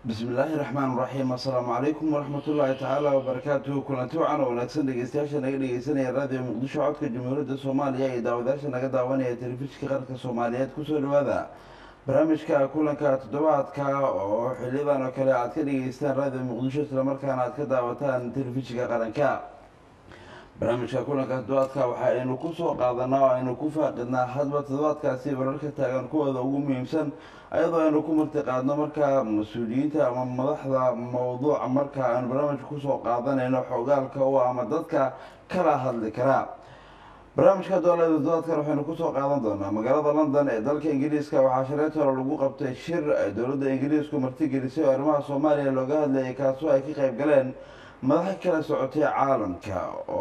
bismillaahi raxmaan raxiim assalaamu calaykum waraxmatullaahi tacaala wabarakaatuhu kulanti wacan oo wanaagsan dhegeystayaasha naga dhegeysanaya raadiyo muqdisho codka jamhuuriyadda soomaaliya iyo daawadayaasha naga daawanaya telefishinka qaranka soomaaliyeed kusoo dhawaada barnaamijka kulanka toddobaadka oo xiliyadan oo kale aad ka dhegeystaan raadiyo muqdisho islamarkaana aad ka daawataan telefishinka qaranka barnaamijka kulanka toddobaadka waxa aynu kusoo qaadanaa oo aynu ku faaqidnaa hadba toddobaadkaasi wararka taagan kuwooda ugu muhiimsan ayadoo aynu ku marti qaadno markaa mas-uuliyiinta ama madaxda mowduuca marka aynu barnaamijka kusoo qaadanayno xogaalka u ama dadka kala hadli karaa barnaamijka doolada toddobaadkan waxaynu kusoo qaadan doonaa magaalada london ee dalka ingiriiska waxaa shareet hore lagu qabtay shir ay dowladda ingiriisku martigelisay oo arrimaha soomaaliya looga hadlayay kaasoo ay ka qayb galeen madaxa kala socotay caalamka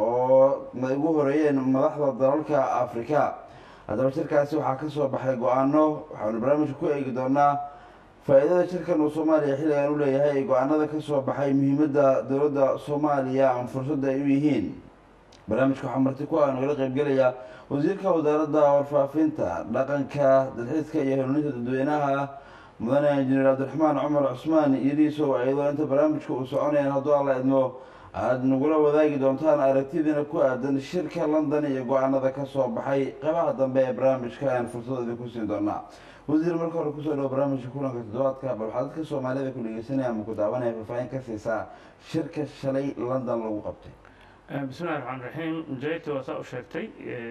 oo ugu horeeyeen madaxda dalalka afrika haddaba shirkaasi waxaa kasoo baxay go-aano waxaanu barnaamijka ku eegi doonaa faa-iidada shirkan uu soomaaliya xilligan u leeyahay ee go-aanada kasoo baxay muhiimadda dowladda soomaaliya ama fursadda ay u yihiin barnaamijka waxaa marti ku ah nagala qeybgelaya wasiirka wasaaradda warfaafinta dhaqanka dalxiiska iyo hanuuninta dadweynaha mudane injineer cabdiraxmaan cumar cusmaan iyadiisow iyadoo inta barnaamijka uu soconayaan hadduu alla idmo aada nagula wadaagi doontaan aragtidiina ku aadan shirka london iyo go-aanada kasoo baxay qeybaha dambe ee barnaamijka ayaan fursadoodii ku siin doonaa wasiir marka hore kusoo dhawo barnaamijka kulanka toddobaadka bal waxaa dadka soomaalida ku dhegeysanaya ama ku daawanaya faahfaahin ka siisaa shirka shalay london lagu qabtay bismillahi raxmaan raxiim jayta waa saa u sheegtay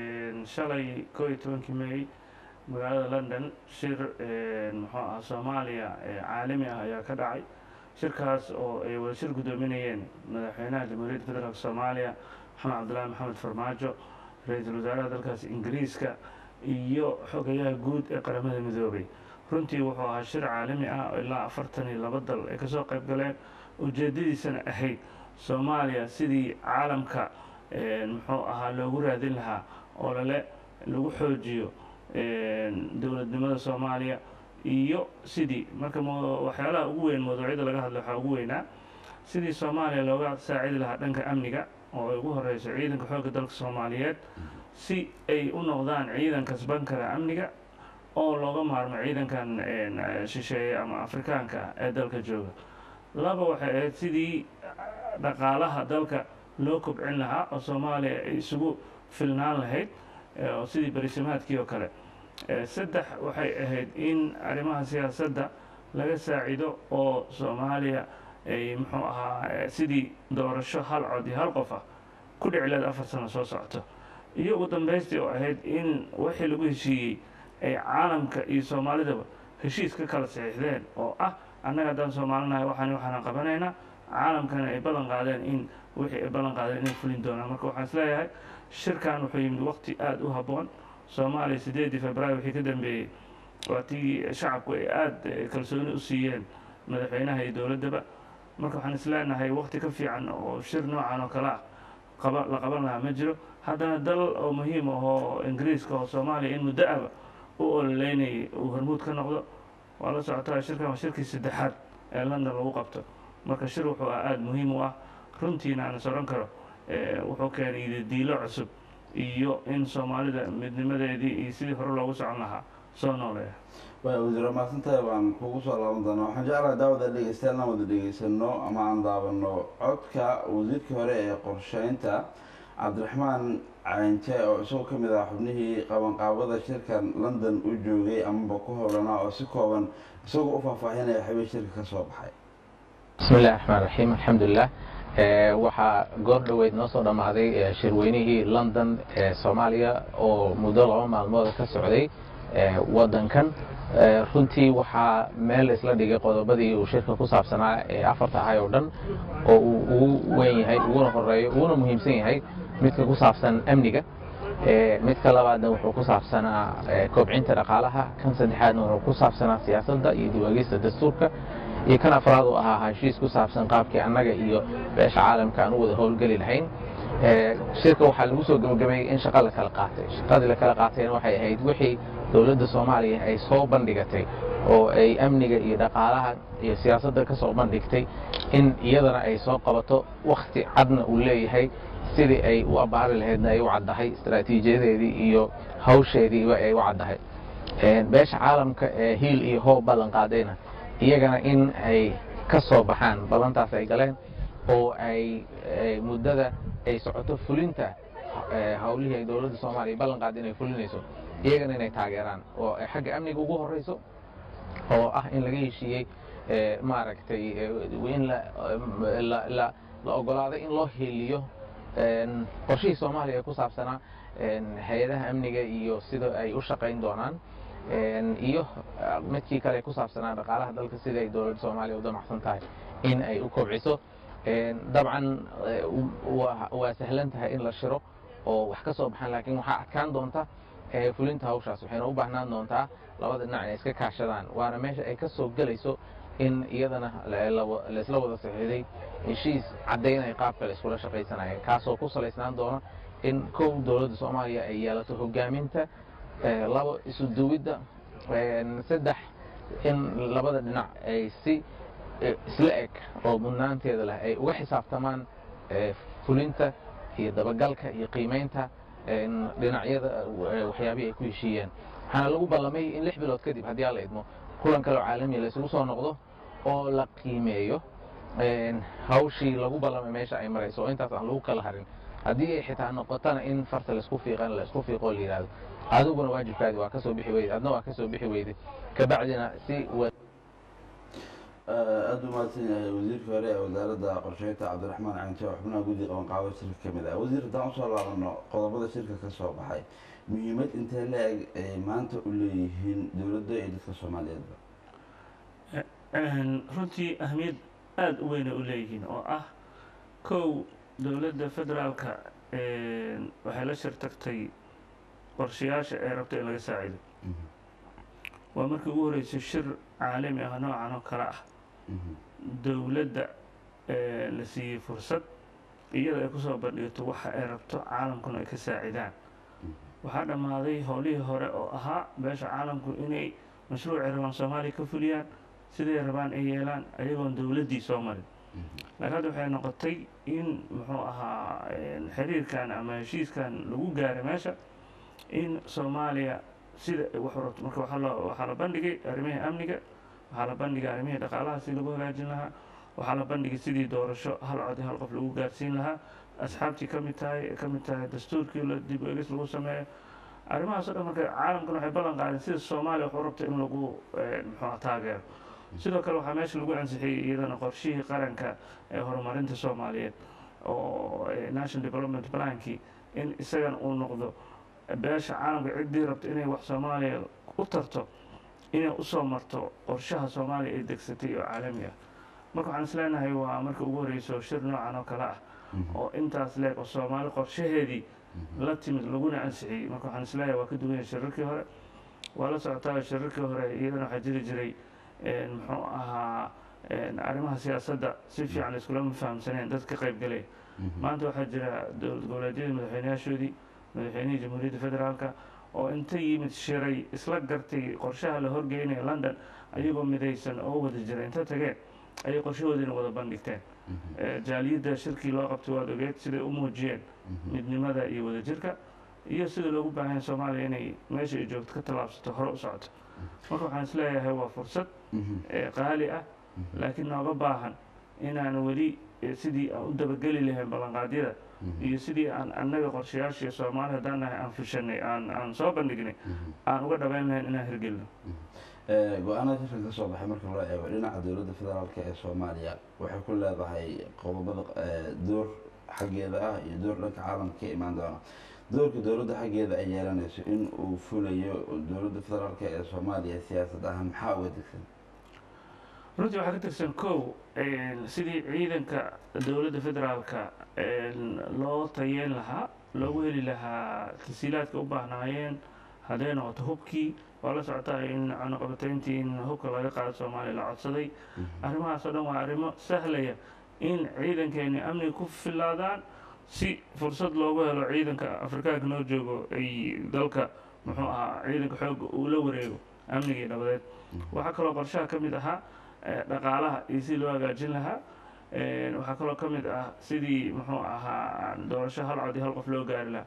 shalay koo iyo tobankii may magaalada london shir muxuu ah soomaaliya caalami ah ayaa ka dhacay shirkaas oo ay wada shir guddoominayeen madaxweynaha jamhuuriyadda federaalk soomaaliya maxamed cabdullaahi maxamed farmaajo ra-iisul wasaaraha dalkaas ingiriiska iyo xogayaha guud ee qaramada midoobay runtii wuxuu ahaa shir caalami ah oo ilaa afartan iyo laba dal ay kasoo qayb galeen ujeedadiisana ahayd soomaaliya sidii caalamka muxuu ahaa loogu raadin lahaa oo lale lagu xoojiyo dowladnimada soomaaliya iyo sidii marka waxyaalaha ugu weyn mawduucyada laga hadlay waxaa ugu weynaa sidii soomaaliya looga saacidi lahaa dhanka amniga oo ay ugu horeyso ciidanka xoogga dalka soomaaliyeed si ay u noqdaan ciidan kasban kara amniga oo looga maarmo ciidankan shisheeye ama afrikaanka ee dalka jooga laba waxay ahayd sidii dhaqaalaha dalka loo kobcin lahaa oo soomaaliya ay isugu filnaan lahayd oo sidii berisamaadkii oo kale saddex waxay ahayd in arrimaha siyaasadda laga saacido oo soomaaliya ay muxuu ahaa sidii doorasho hal cod iyo hal qof ah ku dhici leed afar sano soo socoto iyo ugu dambaystii oo ahayd in wixii lagu heshiiyey ay caalamka iyo soomaalidaba heshiis ka kala saxiixdeen oo ah annaga haddaan soomaalinahay waxaan waxaana qabanaynaa caalamkana ay ballan qaadeen in wixii ay ballan qaadeen inay fulin doonaan marka waxaan isleeyahay shirkan wuxuu yimid waqti aada u habboon soomaaliya sideedii februaari wixii ka dambeeyey waa tii shacabku ay aada kalsooni u siiyeen madaxweynaha iyo dowladdaba marka waxaan isleenahay waqti ka fiican oo shir noocan oo kale ah qaba la qaban lahaa ma jiro haddana dal oo muhiim ahoo ingiriiska oo soomaaliya in muddo aba u ololeynayay uu hormuud ka noqdo waa la socotaa shirkan waa shirkii saddexaad ee london lagu qabto marka shir wuxuu ah aada muhiim u ah runtiina aan is odhan karo wuxuu keenay diilo cusub iyo in soomaalida midnimadeedii iyo sidii hore loogu socon lahaa soo nooleeya way wasiir mahadsantahay baan kugu soo laaban doonaa waxaan jeclahay daawada dhegeystayaal aan wada dhegeysano ama aan daawano codka wasiirkii hore ee qorsheynta cabdiraxmaan caynje oo isagoo ka mid ah xubnihii qabanqaabada shirkan london u joogay amaba ku howlanaa oo si kooban isagoo u faahfaahinaya xabay shirka ka soo baxay bismi illahi raxmaan raxiim alxamdulilah waxaa goor dhoweyd noo soo dhammaaday shirweynihii london ee soomaaliya oo muddo laba maalmooda ka socday waddankan runtii waxaa meel isla dhigay qodobadii uu shirka ku saabsanaa ee afarta ahay oo dhan oo uu ugu weyn yahay uguna horeeyo uguna muhiimsan yahay midka ku saabsan amniga midka labaadna wuxuu ku saabsanaa kobcinta dhaqaalaha kan saddexaadna wuxuu ku saabsanaa siyaasadda iyo diwaagista dastuurka iyo kan afraad uu ahaa heshiis ku saabsan qaabkii annaga iyo beesha caalamka aan u wada howlgeli lahayn shirka waxaa lagu soo gebagabeeyey in shaqa la kala qaatay shaqadii la kala qaatayna waxay ahayd wixii dowladda soomaaliya ay soo bandhigatay oo ay amniga iyo dhaqaalaha iyo siyaasadda ka soo bandhigtay in iyadana ay soo qabato wakhti cadna uu leeyahay sidii ay u abbaari lahaydna ay u caddahay istaraatiijiyadeedii iyo hawsheediiba ay u caddahay beesha caalamka ee hiil iyo hoob ballan qaadayna iyagana in ay ka soo baxaan ballantaas ay galeen oo ay muddada ay socoto fulinta hawlihii ay dowladda soomaaliya ballan qaad inay fulinayso iyagana inay taageeraan oo ay xagga amniga ugu horeyso oo ah in laga heshiiyey maaragtay in la ogolaaday in loo heliyo qorshihii soomaaliya ee ku saabsanaa hay-adaha amniga iyo sida ay u shaqayn doonaan iyo midkii kale ee ku saabsanaa dhaqaalaha dalka sida ay dowladda soomaaliya u damacsan tahay in ay u kobciso dabcan waa sahlan tahay in la shiro oo wax ka soo baxaan laakiin waxaa adkaan doonta fulinta hawshaas waxayna u baahnaan doontaa labada dhinac inay iska kaashadaan waana meesha ay ka soo gelayso in iyadana laisla wada saxiiday heshiis caddaynaya qaabka la iskula shaqaysanaya kaasoo ku salaysnaan doona in kow dowladda soomaaliya ay yeelato hogaaminta labo isu duwidda saddex in labada dhinac ay si isla eg oo mudnaanteeda leh ay uga xisaabtamaan fulinta iyo dabagalka iyo qiimaynta dhinacyada waxyaabihii ay ku heshiiyeen waxaana lagu ballamay in lix bilood kadib haddii aan la idmo kulan kaleo caalamiya la isugu soo noqdo oo la qiimeeyo hawshii lagu ballamay meesha ay marayso oo intaas aan lagu kala harin haddii ay xitaa noqotana in farta laisku fiiqan laisku fiiqo oo la yidhahdo adiguna waajibkaadi waa kasoo bixi weyday adna waa kasoo bixi weyday kabacdina si aada u mahadsan yahay wasiirkii hore ee wasaaradda qorsheynta cabdiraxmaan caynte oo xubnaha guddi qabanqaabo shirka ka mid ah wasiir haddaan usoo laabano qodobada shirka ka soo baxay muhiimad intee la-eg ay maanta u leeyihiin dowladda iyo dadka soomaaliyeedba runtii ahmiyad aada u weynay u leeyihiin oo ah kow dowladda federaalka waxay la shir tagtay qorshayaasha ee rabta in laga saacido waa markii ugu horeysay shir caalami ah noocan oo kale ah dowladda la siiyey fursad iyada ay kusoo bandhigto waxa ay rabto caalamkuna ay ka saacidaan waxaa dhammaaday howlihii hore oo ahaa beesha caalamku inay mashruucay rabaan soomaaliya ka fuliyaan siday rabaan ay yeelaan ayagoon dowladdii soo marin laakiin hadda waxay noqotay in muxuu ahaa xiriirkan ama heshiiskan lagu gaaray meesha in soomaaliya sida wax rabto marka waxaa loo waxaa la bandhigay arrimihii amniga waxaa la bandhigay arrimihii dhaqaalaha si lagu hagaajin lahaa waxaa la bandhigay sidii doorasho hal cod iyo hal qof lagu gaarsiin lahaa asxaabtii ka mid tahay ka mid tahay dastuurkii la dib eegis lagu sameeyo arrimahaas o dhan marka caalamkuna waxay ballan qaadeen sida soomaaliya wax u rabta in lagu muxuu taageero sidoo kale waxaa meesha lagu ansixiyey iyadana qorshihii qaranka ee horumarinta soomaaliyeed oo national development plankii in isagan uu noqdo beesha caalamka ciddii rabto inay wax soomaaliya u tarto inay usoo marto qorshaha soomaaliya ay degsatay oo caalami ah marka waxaan is leenahay waa marka ugu horeyso shir noocan oo kale ah oo intaas leeg oo soomaali qorshaheedii la timid laguna ansixiyey marka waxaan is leeyahay waa ka duwan yahay shirarkii hore waa la socotaa shirarkii hore iyadana waxaa jiri jiray muxuu ahaa arrimaha siyaasadda si fiican iskulama fahamsaneen dad ka qayb galaya maanta waxaa jira dowlad goboleedyadii madaxweynayaashoodii madaxweynihii jamhuuriyadda federaalka oo inta yimid shiray isla gartay qorshaha la horgeynaya london ayagoo midaysan oo wada jira inta tageen ayay qorshahoodiina wada bandhigteen jaaliyadda shirkii loo qabtay waad ogeed siday u muujiyeen midnimada iyo wadajirka iyo sida loogu baahanya soomaaliya inay meesha ay joogto ka tallaabsato hore u socoto marka waxaan is leeyahay waa fursad qaali ah laakiin nooga baahan inaan weli sidii aan u dabageli lahayn ballanqaadyada iyo sidii aan annaga qorshayaashii soomaali haddaan nahay aan fushanay aan aan soo bandhignay aan uga dhabayn lahayn inaan hirgelino go-aanada shirkan ka soo baxay marka loo eego dhinaca dowladda federaalk ee soomaaliya waxay ku leedahay qodobada door xaggeeda ah iyo door dhanka caalamka ka imaan doona doorka dowladda xaggeeda ay yeelanayso in uu fulayo dowladda federaalk ee soomaaliya siyaasad ahaan maxaa uga degsan runtii waxaa ka tirsan kow sidii ciidanka dowladda federaalka loo tayeen lahaa loogu heli lahaa tasiilaadka u baahnaayeen hadday noqoto hubkii waa la socotaa in cunaqabatayntii in hubka laga qaado soomaaliya la codsaday arrimahaas oo dhan waa arrimo sahlaya in ciidankeeni amniga ku filaadaan si fursad loogu helo ciidanka afrikaanka noo joogo ay dalka muxuu ahaa ciidanka xoogga uu la wareego amniga iyo nabadeed waxaa kaloo qorshaha ka mid ahaa dhaqaalaha iyo sidii loo hagaajin lahaa waxaa kaloo ka mid ah sidii muxuu ahaa doorasho hal cod iyo hal qof loo gaari lahaa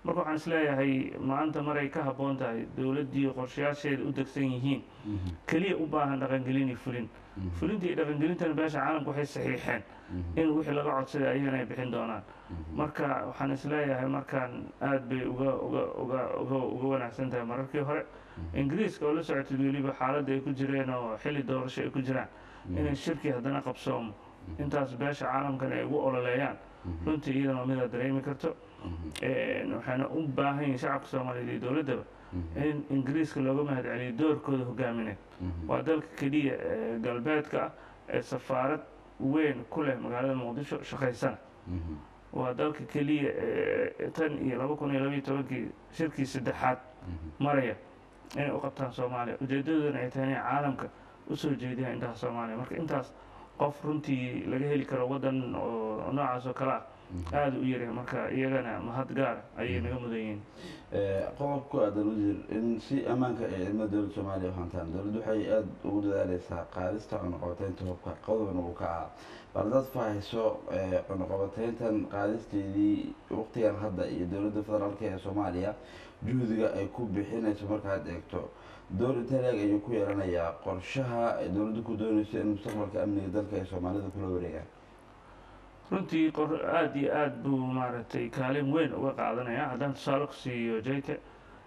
marka waxaan isleeyahay maanta maray ka habboon tahay dowladdii qorshayaasheeda u degsan yihiin keliya u baahan dhaqangelin iyo fulin fulinta iyo dhaqangelintana beesha caalamka waxay saxiixeen in wixii laga codsaday ayagana ay bixin doonaan marka waxaan isleeyahay markaan aad bay uga uga uga uga uga wanaagsan tahay mararkii hore ingiriiska oo la socotay weliba xaaladda ay ku jireen oo xilli doorasho ay ku jiraan inay shirkii haddana qabsoomo intaas beesha caalamkan ay ugu ololeeyaan runtii iyadana waa midaad dareemi karto waxayna u baahan yihin shacabka soomaaliyeed iyo dowladdaba in ingiriiska looga mahad celiyo doorkooda hogaamineed waa dalka keliya ee galbeedka ah ee safaarad weyn ku leh magaalada muqdisho shaqaysana waa dalka keliya ee tan iyo laba kun iyo labaiyo tobankii shirkii saddexaad maraya inay u qabtaan soomaaliya ujeedadoodana ay tahay inay caalamka usoo jeediyaan intaas soomaaliya marka intaas qof runtii laga heli karo waddan oo noocaas oo kale ah aada u yaryahay marka iyagana mahad gaara ayay naga mudan yihiin qodob ku aadan wasiir in si ammaanka ay ciidamada dowladda soomaaliya u hantaan dowladdu waxay aada ugu dadaaleysaa qaadista cunuqabateynta hubka qodobna uu ka ahaa bal dad fahayso cunuqabateyntan qaadisteedii waqtigan hadda iyo dowladda federaalk ee soomaaliya juhdiga ay ku bixinayso markaad eegto door inta leeg ayuu ku yeelanayaa qorshaha ay dowladdu ku doonayso in mustaqbalka amniga dalka ay soomaalida kula wareegaan runtii aada iyo aada buu maaragtay kaalin weyn uga qaadanaya haddaan tusaale ku siiyo jayka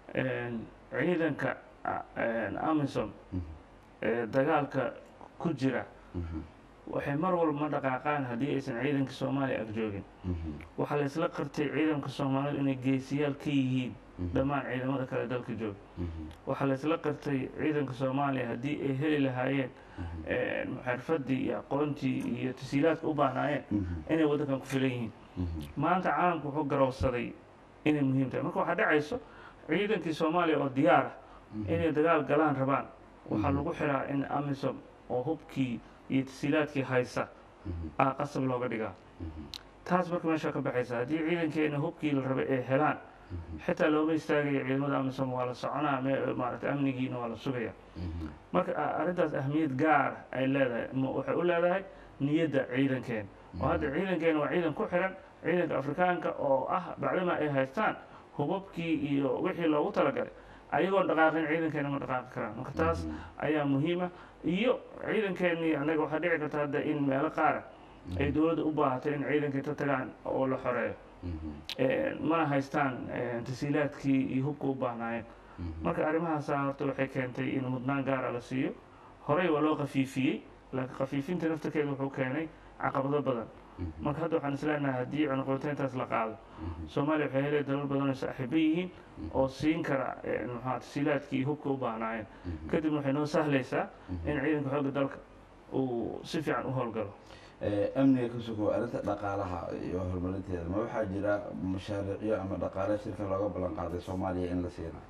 ciidanka amisom ee dagaalka ku jira waxay mar walba ma dhaqaaqaan haddii aysan ciidanka soomaaliya ag joogin waxaa la isla qartay ciidanka soomaalidu inay geesiyaal ka yihiin dhammaan ciidamada kale dalka jooga waxaa la isla qartay ciidanka soomaaliya haddii ay heli lahaayeen xirfadii iyo aqoontii iyo tasiilaadka u baahnaayeen inay waddankan ku filan yihiin maanta caalamku wuxuu garowsaday inay muhiim tahay marka waxaa dhacayso ciidankii soomaaliya oo diyaar ah inay dagaal galaan rabaan waxaa lagu xiraa in amisom oo hubkii iyo tasiilaadkii haysa aa qasab looga dhigaa taas marka meesha ka baxaysa haddii ciidankeena hubkii la rabay ay helaan xitaa looma istaagaya ciidamada amisom waa la soconaa maarata amnigiina waa la sugaya marka arrintaas ahmiyad gaar ay leedahay waxay u leedahay niyadda ciidankeena oo hadda ciidankeena waa ciidan ku xiran ciidanka afrikaanka oo ah bacdama ay haystaan hubabkii iyo wixii loogu talagalay ayagoon dhaqaaqin ciidankeena ma dhaqaaqi karaan marka taas ayaa muhiima iyo ciidankeenii annaga waxaa dhici karta hadda in meelo qaara ay dowladda u baahatay in ciidankii ta tagaan oo la xoreeyo mana haystaan tasiilaadkii iyo hubka u baahnaayeen marka arrimahaasa horta waxay keentay in mudnaan gaara la siiyo horey waa loo khafiifiyey laakiin khafiifinta naftarkeeda wuxuu keenay caqabado badan marka hadda waxaan isleenahay haddii cunuqabateyntaas la qaado soomaaliya waxay helay dalal badan oo saaxiibo yihiin oo siin kara maxaa tasiilaadkii iyo hubka u baahnaayeen kadibna waxay noo sahlaysaa in ciidanka xoogga dalka uu si fiican u howlgalo amniga ka sokow arrinta dhaqaalaha iyo horumarinteeda ma waxaa jira mashaariicyo ama dhaqaale shirka looga ballan qaaday soomaaliya in la siina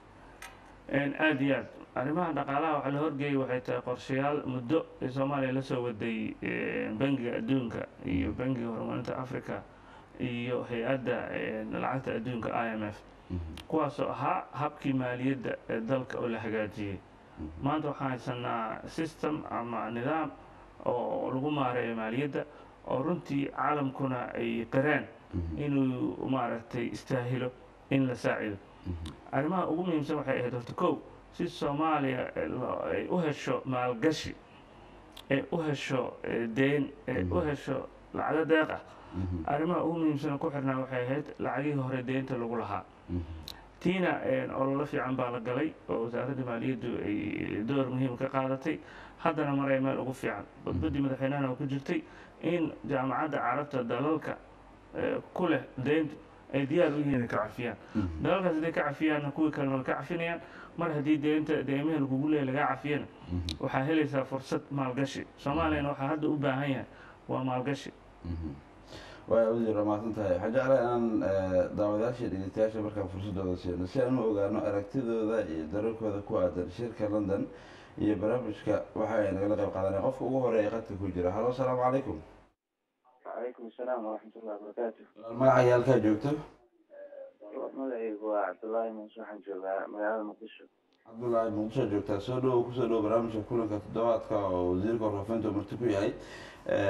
aada iyo aad arrimaha dhaqaalaha waxaa la horgeeyay waxay tahay qorshayaal muddo ee soomaaliya lasoo waday bangiga adduunka iyo bangiga horumarinta africa iyo hay-adda lacagta adduunka i m f kuwaasoo ahaa habkii maaliyadda ee dalka oo la hagaajiyey maanta waxaan haysanaa system ama nidaam oo lagu maareeyo maaliyadda oo runtii caalamkuna ay qireen inuu maaragtay istaahilo in la saacido arrimaha ugu muhiimsan waxay ahayd horta kow si soomaaliya ay u hesho maalgashi ay u hesho deyn ay u hesho lacago deeq ah arrimaha ugu muhiimsan ku xirnaa waxay ahayd lacagihii hore deynta lagu lahaa tiina ololo fiican baa la galay oo wasaaradda maaliyaddu ay door muhiim ka qaadatay haddana maray meel ugu fiican badbaddii madaxweynahana oo ku jirtay in jaamacadda carabta dalalka ku leh deyntu ay diyaar u yihiin inay ka cafiyaan dalalkaas hadday ka cafiyaanna kuwii kalena way ka cafinayaan mar haddii deynta deymaha lagugu leeya lagaa cafiyana waxaa helaysaa fursad maalgashi soomaaliyana waxaa hadda u baahan yahay waa maalgashi waaya wasiir waa mahadsan tahay waxaan jeclaa inaan daawadayaasha dhegeystayaasha markaan fursadooda siino si aan u ogaano aragtidooda iyo dararkooda ku aadan shirka london iyo barnaamijka waxa ay nagala qayb qaadanaya qofka ugu horeeya qadka ku jira halo asalaamu calaykum calaykum asalaam waraxmatullahi wabarakaatu magacaaga halkaa joogto magacaygu waa cabdullaahi muuse waxaan joogaa magaalada muqdisho cabdullaahi muqdisho joogtaa soo dhowo kusoo dhowo barnaamijka kulanka toddobaadka oo wasiirka warfaafinta marti ku yahay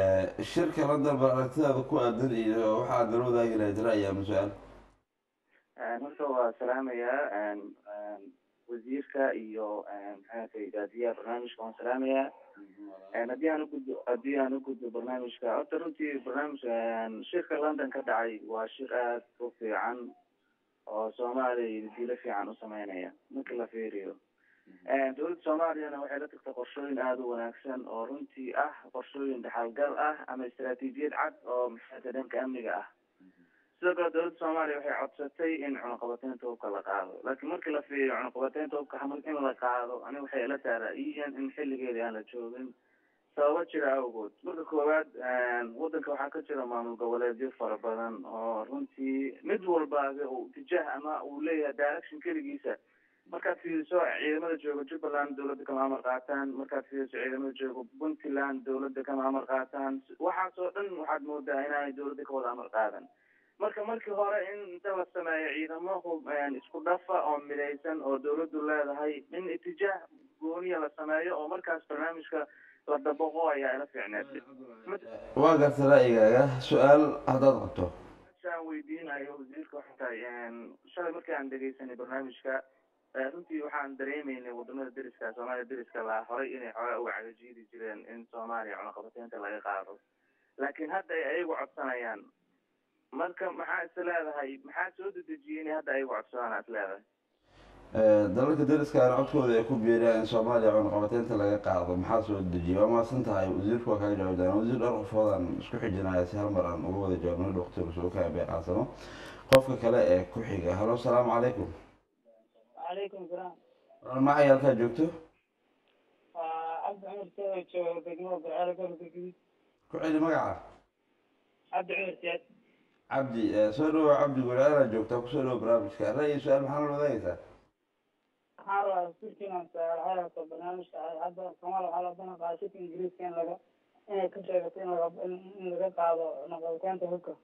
shirka london bal aragtidaada ku aadan iyo waxa aad nala wadaagi lahayd ra'yi ama su-aal horta waa salaamayaa wasiirka iyo maxaatay daadiyaha barnaamijka waan salaamayaa haddii aan ugudbo haddii aan ugudbo barnaamijka horta runtii barnaamijka shirka london ka dhacay waa shir aad u fiican oo soomaaliya dilo fiican u sameynaya marka la fiiriyo dowladda soomaaliyana waxay la tagtay qorshooyin aada u wanaagsan oo runtii ah qorshooyin dhaxalgal ah ama istaraatiijiyad cad oo maxaata dhanka amniga ah sidoo kale dowladda soomaaliya waxay codsatay in cunaqabateynta hubka la qaado laakiin markii la fiiriyo cunaqabateynta hubka in la qaado ani waxay ila taara-iyan in xilligeedii aan la joogin sababo jira awgood marka koowaad waddanka waxaa ka jira maamul goboleedyo fara badan oo runtii mid walbaaga uu tijaah ama uu leeyahay direction keligiisa markaad fiiriso ciidamada jooga jubbaland dowladda kama amar qaataan markaad fiiriso ciidamada jooga puntland dowladda kama amar qaataan waxaasoo dhan waxaad moodaa inaanay dowladda ka wada amar qaadan marka markii hore in inta la sameeyo ciidamo isku dhafa oo midaysan oo dowladdu leedahay in itijaah gooniya la sameeyo oo markaas barnaamijka la dabaqo ayaa ila fiicneed waa garta ra'yigaaga su-aal haddaad qabto aan weydiinayo wasiirka waxay tahay shalay markii aan dhegeysanay barnaamijka runtii waxaan dareemaynay wadamada deriska soomaaliya deriska laa horay inay xoogaa uga cagajiidi jireen in soomaaliya cunaqabateynta laga qaado laakiin hadda ay ayagu codsanayaan marka maxaa is leedahay maxaa soo dedejiyay inay hadda ayagu codsadaan is leedahay dalalka deriskaana codkooda ay ku biiriyaan in soomaaliya cunaqabateynta laga qaado maxaa soo dejiyay waa mahadsan tahay wasiirku waa kaga jawab doonaa wasiir dhowr qofoodaan isku xijinaya si hal mar aan uga wada jawaabno dhoktor soo kaa beeqaasamo qofka kale ee ku xiga halo asalaamu calaykum وعليكم السلام macay halkaa joogto عبد عمر سيد جوه دقمه بالعرب الجديد ku celi magaca عبد عمر سيد cabdi soo dhawow cabdi gulceelaa joogtaa kusoo dhawo barnaamijka ra'yi su-aal maxaa la wadaagaysaa waxaan rabaa sirkiinan saarxayata barnaamijka hadda soomaaliya waxaa la balan qaada shirka ingiriiska in laga inay ka sheegato in laga in laga qaado naqabateynta hubka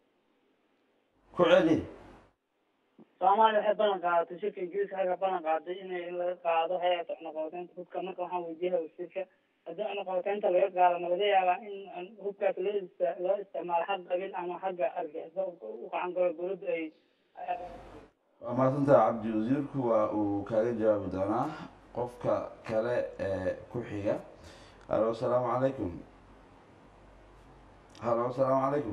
ku celi soomaaliya waxay balan qaadatay shirka ingiriiska xagga balan qaaday inay in laga qaado hayata naqabateynta hubka marka waxaan weydiiyaha wasiirka haddii naqabateynta laga qaado ma laga yaabaa in hubkaas loo ist loo isticmaalo xag qabiil ama xagga argixisa u gacan galo dowladda ay waa mahadsantaha cabdi wasiirku waa uu kaaga jawaabi doonaa qofka kale ee ku xiga halo asalaamu calaykum halo asalaamu calaykum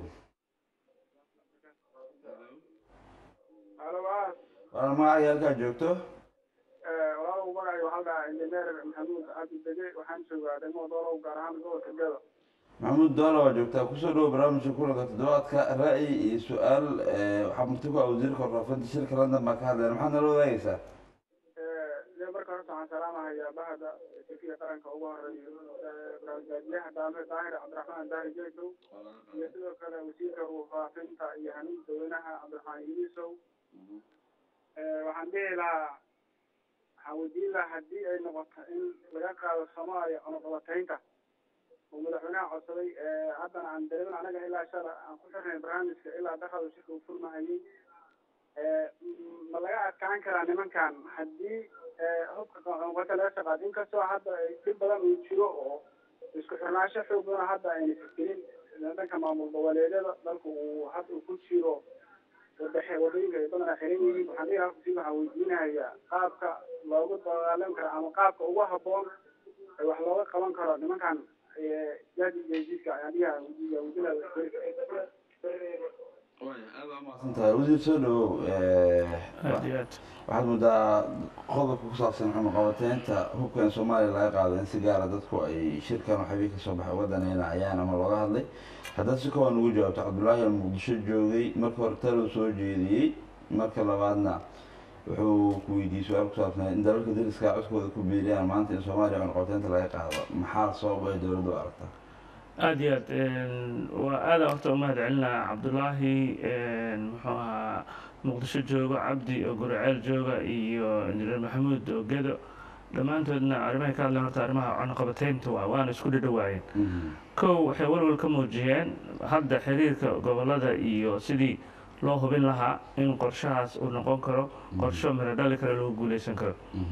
halo waa waa magacay halkaa joogto walaalow magacay waxaa la dhahaa injineer maxamuud cabdi dege waxaan joogaa degmada doolow gaar ahaan gobolka gado maxamuud doola waa joogtaa kusoo dhawo barnaamijka kulanka toddobaadka ra'yi iyo su-aal waxaa murti ku ah wasiirka warfaafinta shirka london baa ka hadleen maxaad nala wadaagaysaa de marka horta waxaan salaamahayaa bahda safiya qaranka ugu horeeyo barnaamijyaha daame daahir cabdiraxmaan daahir jeesow iyo sidoo kale wasiirka warfaafinta iyo hanuun daweynaha cabdiraxmaan yuusow waxaan dhihi lahaa waxaan weydiin lahaa haddii ay noqoto in laga qaado soomaaliya cunaqabataynta oo madaxweynaha codsaday haddana aan dareemin anaga ilaa shala aan ku xirnay barnaamijka ilaa dakhada shirka uu furmahayay ma laga adkaan karaa nimankan haddii hubka cunaqabata laga shaqaado inkastoo hadda dhib badan uu jiro oo isku xirnaansho xoog badan hadda ayna fikirin dhanka maamul goboleedyada dalka uu hadda uu ku jiro wadaxe wadooyinka ay badan xiran yihiin waxaan dhihi lahaa waxaan weydiinayaa qaabka loogu dagaalan karo ama qaabka ugu habboon ee wax looga qaban karo nimankan jadi jesiska ayaan dhihi weydiinaya maadsantahay wasiir soo dhawow aad iyo aad waxaad moodaa qodobka ku saabsan cunaqabateynta hubkan soomaaliya laga qaado in si gaara dadku ay shirkan waxabii kasoo baxay uga daneynayaan ama looga hadlay haddaad si kooban ugu jawaabto cabdullaahi al muqdisho joogay marka hore taluu soo jeediyey marka labaadna wuxuu ku weydiiyey su-aal ku saabsan in dalalka dariska codkooda ku biiriyaan maanta in soomaaliya cunaqabateynta laga qaado maxaa sabab ay dowladdu u aragtaa aada iyo aad waa aada horta umahad celinaa cabdullaahi muxuu ahaa muqdisho jooga cabdi oo guriceel jooga iyo injineer maxamuud oo gedo dhammaantoodna arrimahay ka hadleen horta arrimaha cunaqabateynta waa waana isku dhadhawaayeen kow waxay walwal ka muujiyeen hadda xiriirka gobolada iyo sidii loo hubin lahaa in qorshahaas uu noqon karo qorsho miro dhali kale lagu guuleysan karo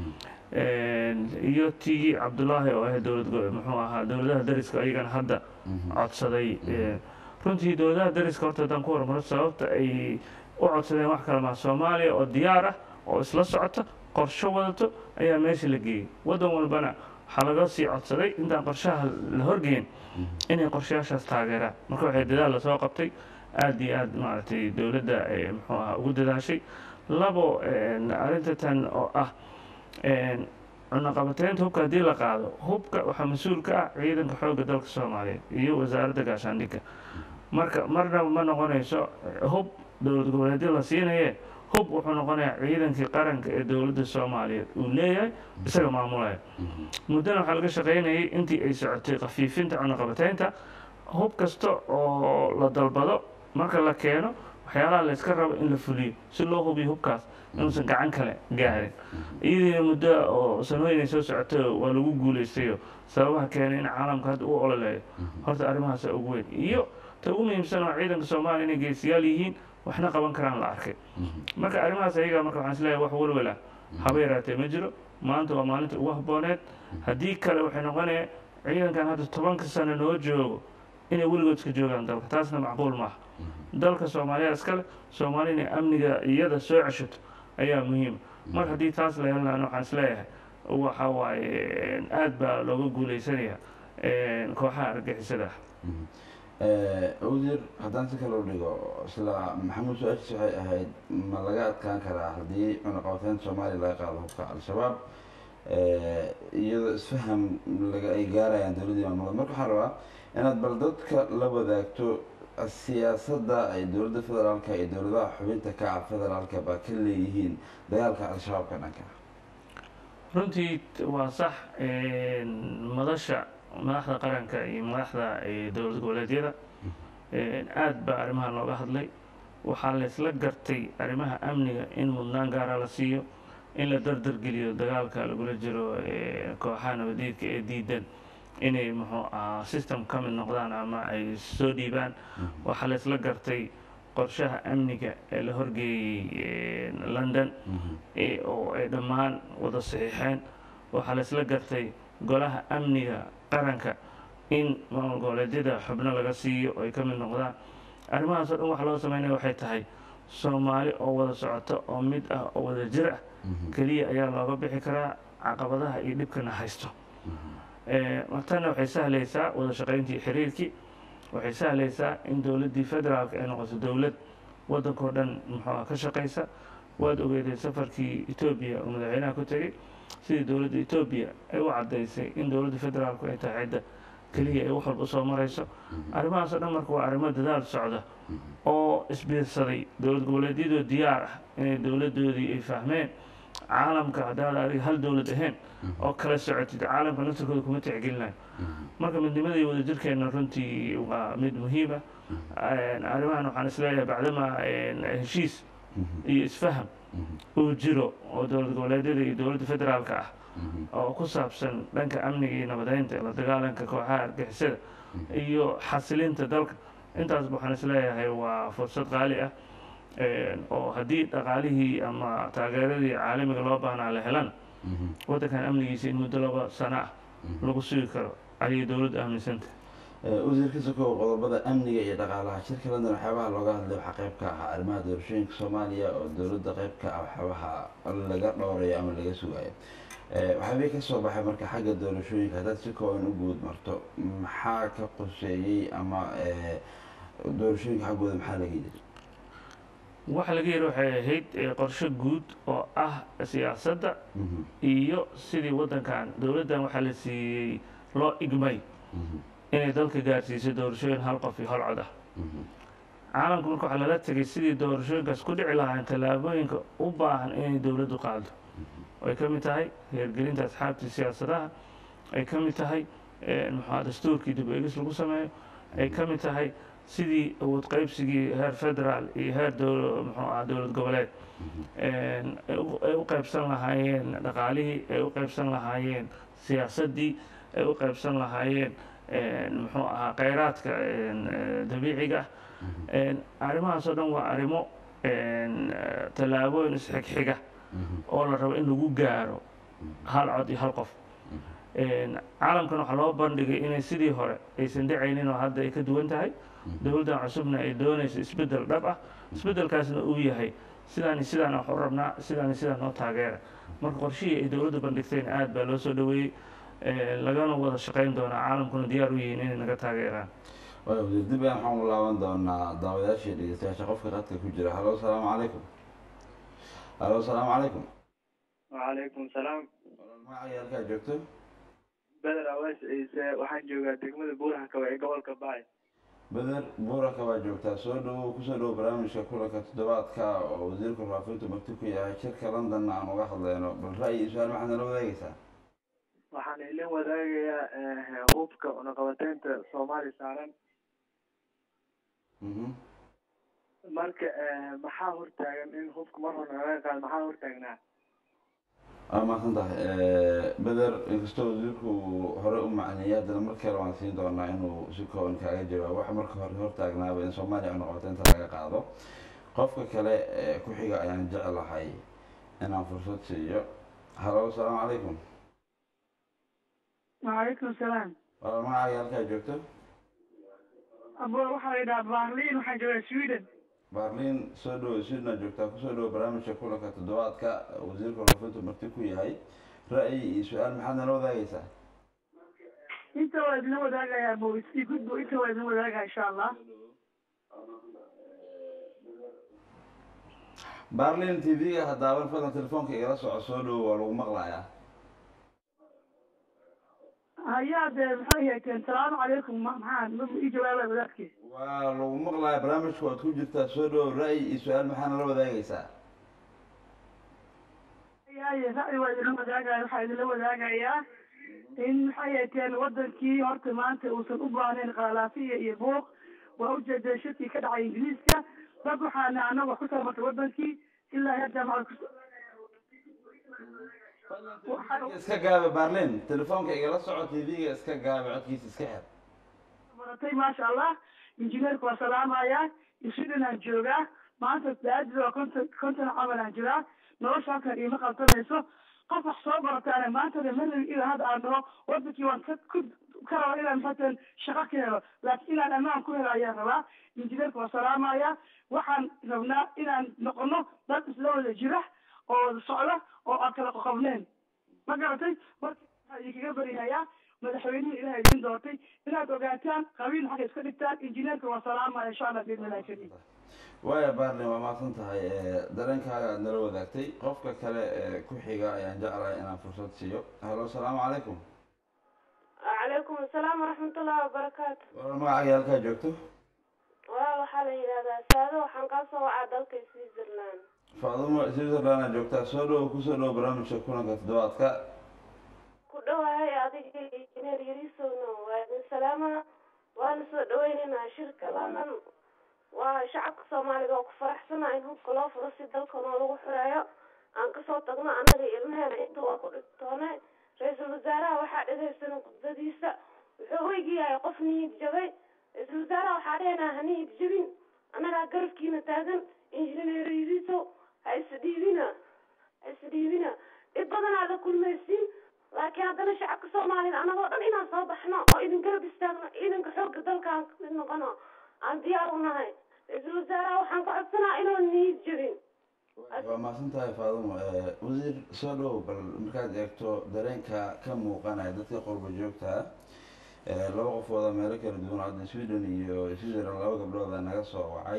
iyo tii cabdullaahi oo ahayd dowlad muxuu ahaa dowladaha dariska ayagana hadda codsaday runtii dowladaha dariska horta haddaan ku hormaro sababta ay u codsadeen wax kale maa soomaaliya oo diyaar ah oo isla socota qorsho wadato ayaa meesha la geeyey waddan walbana waxaa laga sii codsaday intaan qorshaha la horgeyn inay qorshayaashaas taageeraan marka waxay dadaal lasoo qabtay aad iyo aad maaragtay dowladda eh, muxuu ahaa ugu dadaashay labo een, arrinta tan oo ah een, cunaqabateynta hubka haddii la qaado hubka waxaa mas-uul ka ah ciidanka xoogga dalka soomaaliyeed iyo wasaaradda gaashaandhigga marka marnaba ma noqonayso eh, hub dowlad goboleedyo la siinaye hub wuxuu noqonayaa ciidankii qaranka ee dowladda soomaaliyeed uu leeyahay isaga maamulaya muddana waxaa laga shaqaynayay intii ay socotay khafiifinta cunaqabateynta hub kasta oo la dalbado marka la keeno waxyaalaha la iska rabo in la fuliyo si loo hubiyo hubkaas inuusan gacan kale gaarin iyadiina muddo oo sanooyin ay soo socoto waa lagu guulaystayo sababaha keenay in caalamka hadda u ololeeyo horta arrimahaasa ugu weyn iyo ta ugu muhiimsan oo ciidanka soomaaliya inay geesiyaal yihiin waxna qaban karaan la arkay marka arrimahaas ayaga marka waxaan isleeyahay wax walwal ah haba yaraatee ma jiro maanta waa maalinta ugu habbooneed haddii kale waxay noqonaya ciidankan hadda tobanka sano noo joogo inay weligood iska joogaan dalka taasna macquul maaha dalka soomaaliya iskale soomaaliya inay amniga iyada soo ceshato ayaa muhiim mar haddii taas la helan waxaan isleeyahay waxa waaye aad baa looga guuleysanaya kooxaha argagixisada ah wasiir haddaan si kale u dhigo isla maxamuud su-aashiis waxay ahayd ma laga adkaan karaa haddii cunaqabateynta soomaaliya laga qaado hubka al-shabaab iyadoo isfaham laga ay gaarayaan dowladdii maamulada marka waxaan rabaa inaad bal dadka la wadaagto siyaasadda ay dowladda federaalka iyo dowladaha xubinta ka ah federaalka baa ka leeyihiin dagaalka al-shabaabka dhanka runtii waa sax madasha madaxda qaranka iyo madaxda dowlad goboleedyada aad baa arrimaha looga hadlay waxaa laysla gartay arrimaha amniga in mudnaan gaara la siiyo in la dardargeliyo dagaalka lagula jiro kooxaha nabadiidka ee diidan inay muxuu ahaa system ka mid noqdaan ama ay soo dhiibaan waxaa laysla gartay qorshaha amniga ee la horgeeyey london oo ay dhammaan wada saxiixeen waxaa laysla gartay golaha amniga qaranka in maamul goboleedyada xubno laga siiyo oo ay ka mid noqdaan arrimahaas o dhan waxa loo sameynaya waxay tahay soomaali oo wada socota oo mid ah oo wada jir ah keliya ayaa looga bixi karaa caqabadaha iyo dhibkana haysto tanna waxay sahlaysaa wada shaqayntii xiriirkii waxay sahlaysaa in dowladdii federaalka ay noqoto dowlad waddankao dhan muxuuha ka shaqaysa waad ogeedeen safarkii etoobiya oo madaxweynaha ku tegey sidii dowladda etoobiya ay u caddaysay in dowladda federaalku ay tahay cidda keliya ay wax walba usoo marayso arrimahaasoo dhan marka waa arrimo dadaal socda oo isbiirsaday dowlad goboleedyadoo diyaar ah inay dowladdoodii ay fahmeen caalamka haddaad adiga hal dowlad ahayn oo kala socotid caalamka naftarkooda kuma tixgelinayo marka midnimada iyo wadajirkeena runtii waa mid muhiima arrimahan waxaan isleeyahay bacdama heshiis iyo isfaham uu jiro oo dowlad goboleedyada iyo dowladda federaalka ah oo ku saabsan dhanka amniga iyo nabadeynta la dagaalanka kooxaha argixisada iyo xasilinta dalka intaas waxaan isleeyahay waa fursad qaali ah oo haddii dhaqaalihii ama taageeradii caalamiga loo baahnaa la helana waddankan amnigiisa in muddo laba sano ah lagu sugi karo ayay dowladdu aaminsantah wasiirka sokow qodobada amniga iyo dhaqaalaha shirka london waxyaabaha looga hadlay waxaa qayb ka ahaa arrimaha doorashooyinka soomaaliya oo dowladda qayb ka ah waxyaabaha laga dhowrayo ama laga sugayo waxaabay ka soo baxay marka xagga doorashooyinka haddaad si kooban u guud marto maxaa ka qoseeyey ama doorashooyinka xaggooda maxaa laga yidhi waxa laga yidhi waxay ahayd qorshe guud oo ah siyaasadda iyo sidii waddankan dowladdan waxaa la siiyey loo igmay inay dalka gaarsiisay doorashooyin hal qof iyo hal cod ah caalamku marka waxaa lala tegay sidii doorashooyinkaas ku dhici lahayn tallaabooyinka u baahan inay dowladdu qaado ay ka mid tahay heergelinta asxaabtii siyaasadaha ay ka mid tahay muxua dastuurkii dib eegis lagu sameeyo ay ka mid tahay sidii awood qaybsigii heer federaal iyo heer muxuu ah dowlad goboleed ay u qaybsan lahaayeen dhaqaalihii ay u qaybsan lahaayeen siyaasaddii ay u qaybsan lahaayeen muxuu ahaa kheyraadka dabiiciga ah arrimahaas oo dhan waa arrimo tallaabooyin isxigxiga oo la rabo in lagu gaaro hal cod iyo hal qof caalamkan waxaa loo bandhigay inay sidii hore aysan dhicaynin oo hadda ay ka duwan tahay dowladdan cusubna ay doonayso isbeddel dhab ah isbeddelkaasna uu yahay sidaani sidaan wax u rabnaa sidaani sidaan noo taageera marka qorshihii ay dowladdu bandhigteen aad baa loo soo dhoweeyey lagana wada shaqayn doonaa caalamkuna diyaar u yihiin inay naga taageeraan waaya wasiir dib ayaan waxaan u laaban doonaa daawadayaasha iyo dhegeystayaasha qofka qadka ku jira halo asalaamu calaykum halo asalaamu calaykum wacalaykum salaam walaal magacaaga halkaa joogto beder awees ciise waxaan joogaa degmada buurhakawa ee gobolka baay beder buuraka baa joogtaa soo dhowow kusoo dhowow barnaamijka kulanka toddobaadka oo wasiirka faafintu marti ku yahay shirka londonna aan uga hadlayno bal ra'yi iyo su-aal maxaad nala wadaagaysaa waxaan ilin wadaagayaa hubka cunaqabateynta soomaali saaran mhm marka maxaa hortaagan in hubka mar hore laga qaado maxaa hortaagnaa waa mahadsan tahay beder inkastoo wasiirku uu hore u macneeyay haddana mar kale waan siin doonaa inuu si kooban kaaga jawaabo waxa marka hore hortaagnaaba in soomaaliya cunaqabateynta laga qaado qofka kale ee ku xiga ayaan jeclahay inaan fursad siiyo halo asalaamu calaykum وعليكم السلام walaal magacaaga halkaa joogto أبو waxaa la yidhaha Berlin waxaan joogaa Sweden baarliin soo dhowo swidna joogtaa kusoo dhowo barnaamijka kulanka toddobaadka wasiirka faafintu marti ku yahay ra'yi iyo su-aal maxaad nala wadaagaysaa inta waa idin wadaagayaa bo isii gudbo inta waa idin wadaagaya insha Allah baarliin t v-ga haddaaban fadlan telefoonka igala soco soo dhowo waa lagu maqlayaa hayaa dee maxay hayteen salaamu calaykum ma- maxaa ma ii jawaabaya wadaadkii waa lagu maqlayaa barnaamijka waad ku jirtaa soo dhowo ra'yi iyo su-aal maxaa nala wadaagaysaa haye ra'yi waa idinla wadaagaya waxaa idinla wadaagayaa in maxay hayteen wadankii horta maanta uusan u baahnayn qalaafiya iyo buuq waa ujeedeen shirkii ka dhacay ingiriiska dad waxaana anaga kusoo martay wadankii ilaa hadda maxaa kus iska gaabe baarliin telefoonka igala soco t v-ga iska gaabe codkiisa iska xir baratay maasha allah injineerka waa salaamaya sweden aan joogaa maanta daadid waa konton konton camal aan jiraa nolosha halkan iima qaltamayso qof wax soo barataana maantana manabi ilaa hadda aan dhaho wadankii waan ka ku ka raba inaan maxatan shaqo ka helo laakiin inaan ammaan ku helo ayaan rabaa injineerka waa salaamaya waxaan rabnaa inaan noqono dad isla wada jira oo wada socda oo aan kala qoqobneen ma garatay marka waxaa idinkaga baryahayaa madaxweynihii ilaah idin doortay inaad ogaataan qabiil xagga iska dhigtaan injineerka waa salaamaya insha allah biidnillahi kariim waaya baarlin waa mahadsan tahay dareenkaaga aad nala wadaagtay qofka kale ee ku xiga ayaan jeclahay inaan fursad siiyo halo asalaamu calaykum وعليكم السلام ورحمة الله وبركاته walaal magacaaga halkaa joogto waa waxaa la yidhahdaa saado waxaan kaa soo wacaa dalka switzerland faadumo switzerland aad joogtaa soo dhowo kusoo dhowo barnaamijka kulanka toddobaadka ku dhowahay adiga injineer yarisowna waa idin salaama waana soo dhaweynaynaa shirka london waa shacabka soomaaliga oo ku faraxsana in hubka loo furo si dalkanoo lagu xureeyo aan kasoo tagno annaga ilmaheena inta waa ku dhigtoone ra-iisul wasaaraha waxaa dhagaysana khudbadiisa wuxuu weygiyahay qof niyad jabay ra-iisul wasaaraha waxaa dhehnaa ha niyad jabin annagaa garabkiina taagan injineer yarisow ha isdhiibina ha isdhiibina dhib badanaada kulmaysiin laakiin haddana shacabka soomaaliyed annagoo dhan inaan soo baxno oo idin garab istaagno ciidanka xoogga dalka aan kamid noqono aan diyaar u nahay ra-iisul wasaaraha waxaan ka codsanaa inuu niyad jabin waa mahadsan tahay faadumo wasiir soo dhowo bal markaad eegto dareenka ka muuqanaya dadka qurba joogta ah laba qofooda meelo kala duwan hadda sweden iyo switzerland laba gabdhooda naga soo wacay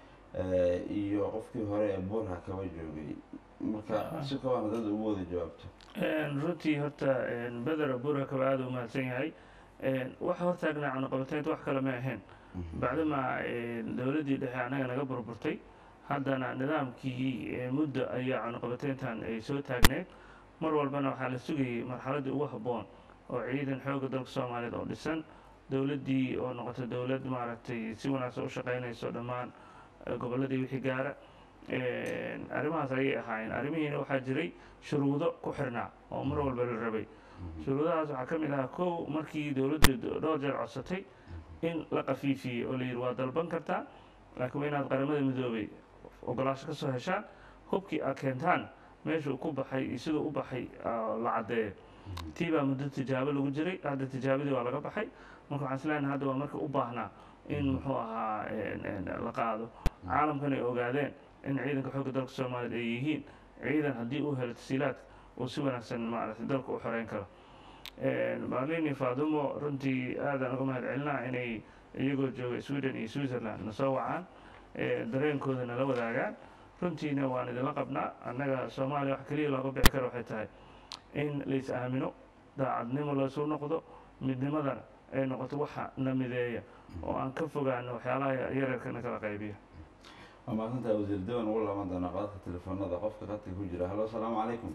iyo qofkii hore ee buurha kaba joogay marka si kooban dad ugu wada jawaabto runtii horta beder burakaba aada u mahadsan yahay waxa hortaagnaa cunaqabateynta wax kale ma ahayn bacdama dowladdii dhexe annaga naga burburtay haddana nidaamkii muddo ayaa cunaqabateyntan ay soo taagneed mar walbana waxaa la sugayay marxaladdii ugu habboon oo ciidan xoogga dalka soomaaliyeed oo dhisan dowladdii oo noqotay dowlad maaragtay si wanaagsan u shaqaynayso dhammaan gobolladii wixii gaara arrimahaas ayay ahaayeen arrimihiina waxaa jiray shuruudo ku xirnaa oo mar walba la rabay shuruudahaas waxaa ka mid ahaa kow markii dowladdu dhowr jeer codsatay in la qafiifiyey oo la yidhi waa dalban kartaa laakiin waa inaad qaramada midoobay ogolaasho ka soo heshaan hubkii aad keentaan meeshuu ku baxay iyo siduu u baxay la caddeeyo tii baa muddo tijaabo lagu jiray hadda tijaabadii waa laga baxay marka waxaan isleenahay hadda waa marka u baahnaa in muxuu ahaa la qaado caalamkan ay ogaadeen in ciidanka xoogga dalka soomaaliyeed ay yihiin ciidan haddii uu helo tasiilaad uu si wanaagsan maaragtay dalka u xoreyn karo marlini fadumo runtii aadaan uga mahad celinaa inay iyagoo jooga sweden iyo switzerland na soo wacaan dareenkooda nala wadaagaan runtiina waan idinla qabnaa annaga soomaaliya wax keliya looga bixi karo waxay tahay in lais aamino daacadnimo laysu noqdo midnimadana ay noqoto waxa na mideeya oo aan ka fogaano waxyaalaha yareerkana kala qaybiya waa mahadsantahay wasiir dewan ugu laaban doonaa qadadka telefoonada qofka qadka ku jira halo asalaamu calaykum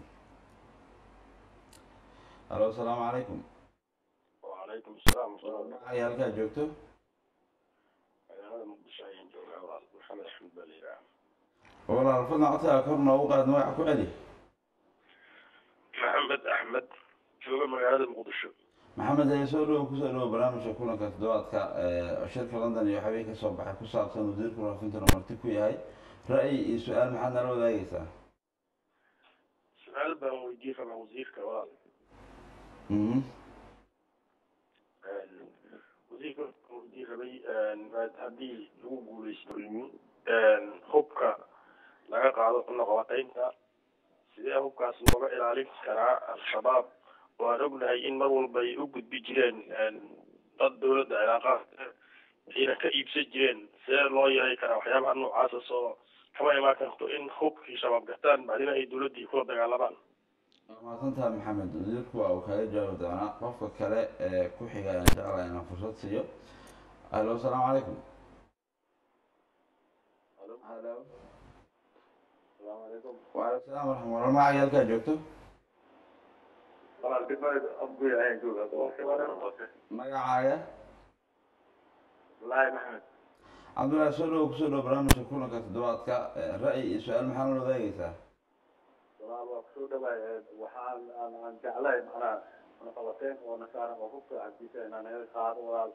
halo asalaamu calaykum وعليكم السلام ورحمة الله magacay halkaa joogto magaalada muqdisho ayaan joogaa walaal maxamed axmed baa la yidhaha walaal fadlan codkaaga kor noogu qaad magaca ku celi maxamed axmed jooga magaalada muqdisho maxamed ee soo dhowo kusoo dhowo barnaamijka kulanka toddobaadka ee shirka london iyo waxbay ka soo baxay ku saabsan wasiirka warfintana marti ku yahay ra'yi iyo su-aal maxaad nala wadaagaysaa su-aal baan weydiin rabaa wasiirka walaal mhm wasiirka waxaan weydiin rabay maad- haddii lagu guuleysto hubka laga qaado cunaqabataynta sidee hubkaas looga ilaalin karaa al-shabaab oo aan ognahay in mar walba ay u gudbi jireen dad dowladda cilaaqaad ayna ka iibsan jireen sidee loo yeelay karaa waxyaabaha noocaasa soo kama imaan karto in hubkii shabaab gataan bacdina ay dowladdii kula dagaalamaan waa mahadsantahay maxamed wasiirku waa uu kaaga jawaabi doonaa qofka kale ee ku xiga ayaan jeclahay inaan fursad siiyo halo asalaamu calaykum halo waalaikum salaam waraxmat walaal magacay halkaa joogto magacaaga cabdullaahi soo dhowo kusoo dhowo barnaamijka kulanka toddobaadka ee ra'yi iyo su-aal maxaa nala wadaagaysaa walaal waa kusoo dhawaay waxaan aan aan jeclahay macnaha cunaqabateyn oo nasaaran oo hubka cabdiisa inaan naga qaado walaal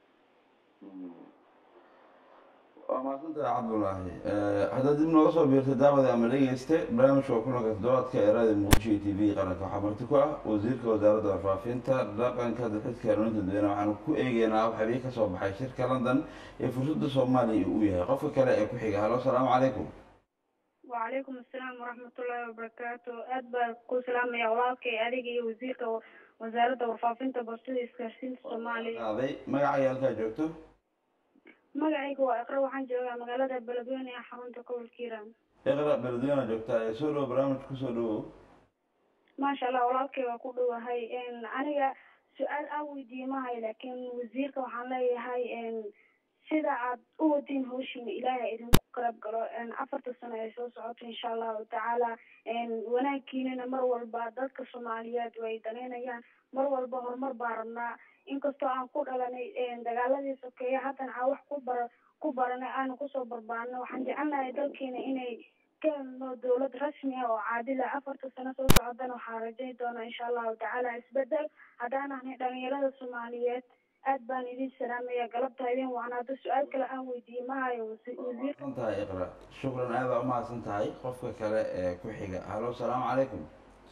waa mahadsantahay cabdullaahi haddaad dib nooga soo biirtay daawada ama dhegeyste barnaamijka waa kulanka toddobaadka ee raadiyo muqdisho iyo t v qaranka waxaa marti ku ah wasiirka wasaaradda warfaafinta dhaqanka dalxiiska hanuuninta dadweyne waxaanu ku eegeynaa waxabii kasoo baxay shirka london ee fursadda soomaaliya uu yahay qofka kale ee ku xiga halo asalaamu calaykum وعليكم السلام ورحمة الله وبركاته أدبا كل سلام يا ولالكي أديك وزيرك وزارة وفافنتا بوستيدا إسكارسينتا الصومالية qaaday magacay halkaa joogto magacayga waa iqra waxaan joogaa magaalada beledweyne ee xarunta gobolka hiiraan iqra beledweyna joogtaa ee soo dhowo barnaamij kusoo dhowow maasha allah walaalkay waa ku dhowahay aniga su-aal aan weydiiye mahayo laakiin wasiirka waxaan leeyahay sida aad u wadin hawshiina ilaahay idinku garab galo afarta sano ay soo socoto insha allahu tacaala wanaagkiinana mar walba dadka soomaaliyeed way danaynayaan mar walba horumar baa rabnaa inkastoo aan ku dhalanay dagaaladii sokeeye haddana aan wax ku bara ku baranay aanu kusoo barbaarno waxaan jecelnahay dalkeena inay ka helno dowlad rasmi ah oo caadila afarta sano soo socodana waxaan rajayn doonaa insha allahu tacaala isbedel haddaan ahnay dhalinyarada soomaaliyeed aad baan idin salaamaya galabta idin wacna hadda su-aal kale aan weydiiye mahayo wasiirka mahadsan tahay iqra shukran aad baa umahadsan tahay qofka kale ee ku xiga halo asalaamu calaykum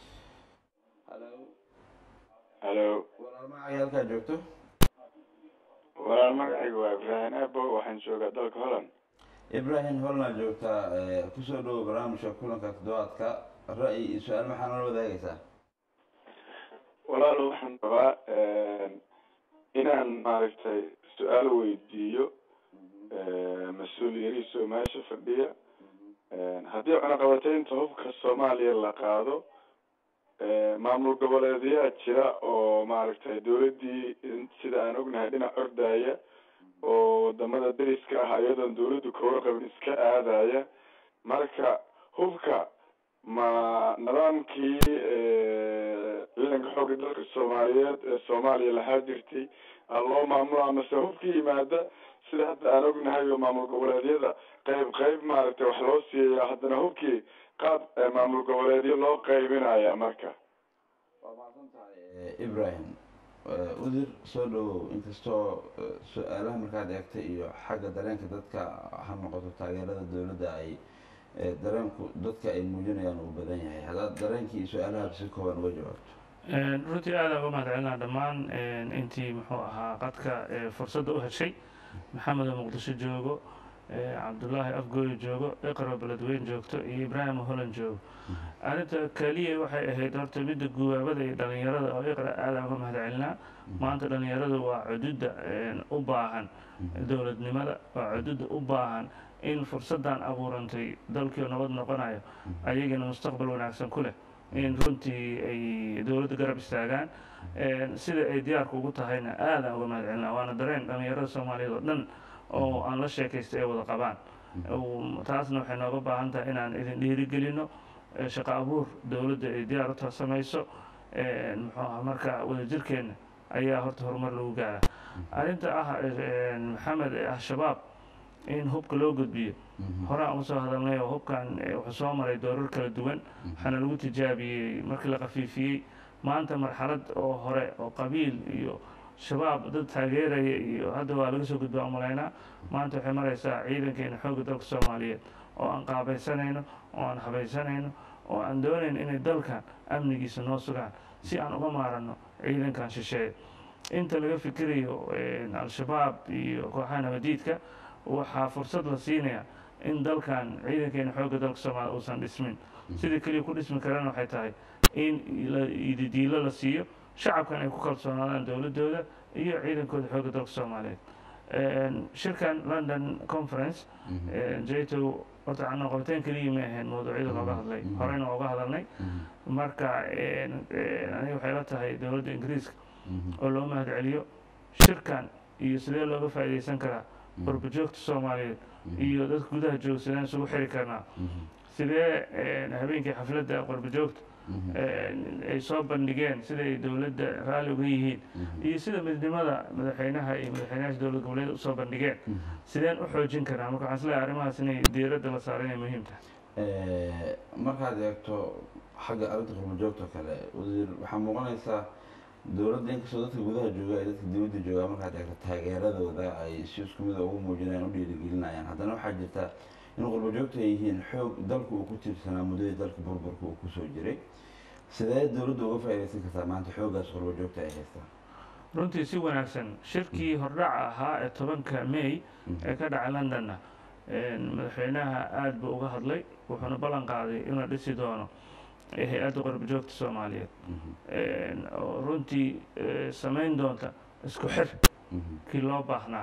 halo halo walaal magacay halkaa joogto walaal magacayga waa ibraahim abo waxaan joogaa dalka holland ibrahim holna joogtaa ee kusoo dhowo barnaamijka kulanka toddobaadka ra'yi iyo su-aal maxaa nala wadaagaysaa walaal waxaan rabaa inaan maaragtay su-aal weydiiyo mas-uul yariisoo meesha fadhiya haddii cunaqabateynta hubka soomaaliya la qaado maamul goboleedyaa jira oo maaragtay dowladdii sida aan ognahay dhinac ordaya oo wadamada dariska ah iyadoon dowladdu kaga qabin iska aadaya marka hubka ma nidaamkii ciidanka xoogga dalka soomaaliyeed ee soomaaliya lahaa jirtay aa loo maamula mase hubkii yimaada sida hadda aan ognahay oo maamul goboleedyada qayb qayb maaragtay wax loo siiyaya haddana hubkii qaab maamul goboleedyo loo qaybinaya marka waa mahadsan tahay ibrahim wasiir soo dhowow inkastoo su-aalaha markaad eegtay iyo xagga dareenka dadka ha noqoto taageerada dowladda ay dareenku dadka ay muujinayaan uu badan yahay haddaad dareenkii iyo su-aalahaad si kooban uga jawaabto runtii aada uga mahadcelinaa dhammaan intii muxuu ahaa qadka fursadda u heshay maxamed oo muqdisho joogo cabdullaahi afgooyo joogo iqro beledweyn joogto iyo ibraahim holland joogo arrinta keliya waxay ahayd horta midda guwaabada iyo dhalinyarada oo iqra aada uga mahadcelinaa maanta dhalinyaradu waa cududda u baahan dowladnimada waa cududda u baahan in fursaddan abuurantay dalkii oo nabad noqonayo ayagana mustaqbal wanaagsan ku leh in runtii ay dowladda garab istaagaan sida ay diyaarku ugu tahayna aadaan uga mahadcelinaa waana dareen dhalinyarada soomaaliyeed oo dhan oo aan la sheekaystay ay wada qabaan taasna waxay nooga baahan tahay inaan idin dhiirigelino shaqo abuur dowladda ay diyaar u samayso muxuu aha marka wadajirkeenna ayaa horta horumar lagu gaaraa arrinta ah maxamed al-shabaab in hubka loo gudbiyo horaan uga soo hadalnay oo hubkan wuxuu soo maray doorar kala duwan waxaana lagu tijaabiyey markii la khafiifiyey maanta marxalad oo hore oo qabiil iyo shabaab dad taageeraya iyo hadda waa laga soo gudbaa umalaynaa maanta waxay maraysaa ciidankeena xoogga dalka soomaaliyeed oo aan qaabaysanayno oo aan habaysanayno oo aan doonayn inay dalkan amnigiisa noo sugaan si aan uga maaranno ciidankan shisheeye inta laga fikirayo al-shabaab iyo kooxaha nabadiidka waxaa fursad la siinayaa in dalkan ciidankeena xoogga dalka soomaaliya uusan dhismin sidii keliya ku dhismi karana waxay tahay in ididiilo la siiyo shacabkan ay ku kalsoonaadaan dowladooda iyo ciidankooda xoogga dalka soomaaliyeed shirkan london conference jato horta canoqobateen keliya ma ahayn mawduucyada looga hadlay horeyna waa uga hadalnay marka aniga waxay la tahay dowladda ingiriiska oo loo mahad celiyo shirkan iyo sidee looga faa'iidaysan karaa qurbajoogta soomaaliyeed iyo dadka gudaha jooga sideen isugu xiri karnaa sidee habeenkii xafladda qurbajoogta ay soo bandhigeen sida ay dowladda raalli uga yihiin iyo sida midnimada madaxweynaha iyo madaxweynayaasha dowlad goboleed usoo bandhigeen sideen u xoojin karaa marka waxaan isleeyahay arrimahaas inay diiradda la saaro inay muhiim tahay markaad eegto xagga arrinta qurbajoogta kale wasiir waxaa muuqanaysaa dowladda inkastoo dadka gudaha jooga ay dadka dibadda joogaa markaad eegto taageeradooda ay si isku mida ugu muujinayaan u dhiirigelinayaan haddana waxaa jirta in qurbajoogta ay yihiin xoog dalku uu ku tiirsanaa muddadii dalka burburka uu kusoo jiray sidee dowladda uga faa'iidaysan kartaa maanta xooggaas qurbajoogta ay haystaan runtii si wanaagsan shirkii hordhaca ahaa ee tobanka may ee ka dhacay londonna madaxweynaha aada buu uga hadlay wuxuuna ballan qaaday in la dhisi doono hay-adda qurbajoogta soomaaliyeed oo runtii samayn doonta isku xir kii loo baahnaa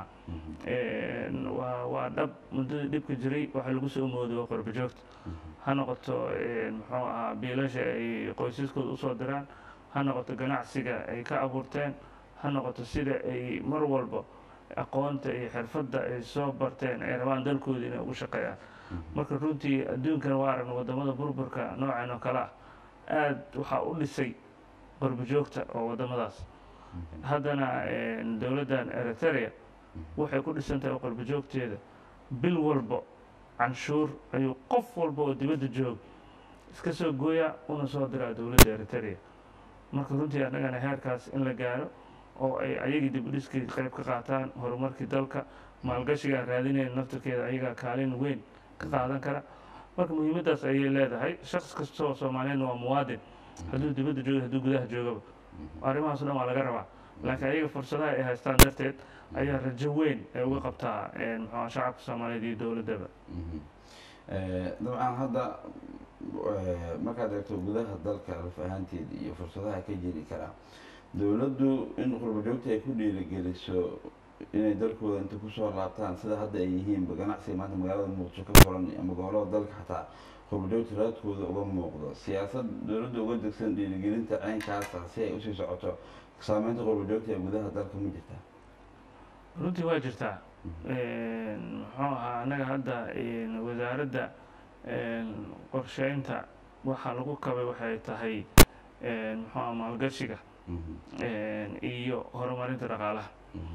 waa waa dhab muddadii dhibka jiray waxaa lagu soo mooday waa qurbajoogta ha noqoto muxuu ahaa biilasha ay qoysaskooda usoo diraan ha noqoto ganacsiga ay ka abuurteen ha noqoto sida ay mar walba aqoonta iyo xirfadda ay soo barteen ay rabaan dalkooda inay ugu shaqeeyaan marka runtii adduunkan waa aragna wadamada burburka noocan oo kale ah aada waxaa u dhisay qurbajoogta oo wadamadaas haddana dowladdan eritrea waxay ku dhisan tahay qurbajoogteeda bil walbo canshuur ayuu qof walba oo dibadda joog iska soo gooyaa una soo diraa dowladda eritrea marka runtii annagana heerkaas in la gaaro oo ay ayagii dib u dhiskii qayb ka qaataan horumarkii dalka maalgashiga aan raadinayn naftirkeeda ayagaa kaalin weyn ka qaadan kara marka muhiimaddaas ayay leedahay shaqs kasta oo soomaaliyeedna waa muwaadin hadduu dibadda jooga hadduu gudaha joogaba arrimahaas o dhan waa laga rabaa laakiin ayaga fursadaha ay haystaan darteed ayaa rajo weyn ay uga qabtaa muxua shacabka soomaaliyeed iyo dowladdaba dabcan hadda markaad eegto gudaha dalka laf ahaanteeda iyo fursadaha ka jiri karaa dowladdu in qurbajoogta ay ku dhiirigeliso inay dalkooda inta kusoo laabtaan sida hadda ay yihiinba ganacsiga maanta magaalada muqdisho ka furan ama gobolada dalka xataa qurbajoogta raadkooda uga muuqdo siyaasad dowladda uga degsan dhiirigelinta caynkaasa si ay usii socoto saameynta qurbajoogta ee gudaha dalka ma jirtaa runtii waa jirtaa muxuu ahaa annaga hadda wasaaradda qorsheynta waxaa lagu kabay waxay tahay muxuu aha maalgashiga iyo horumarinta dhaqaalaha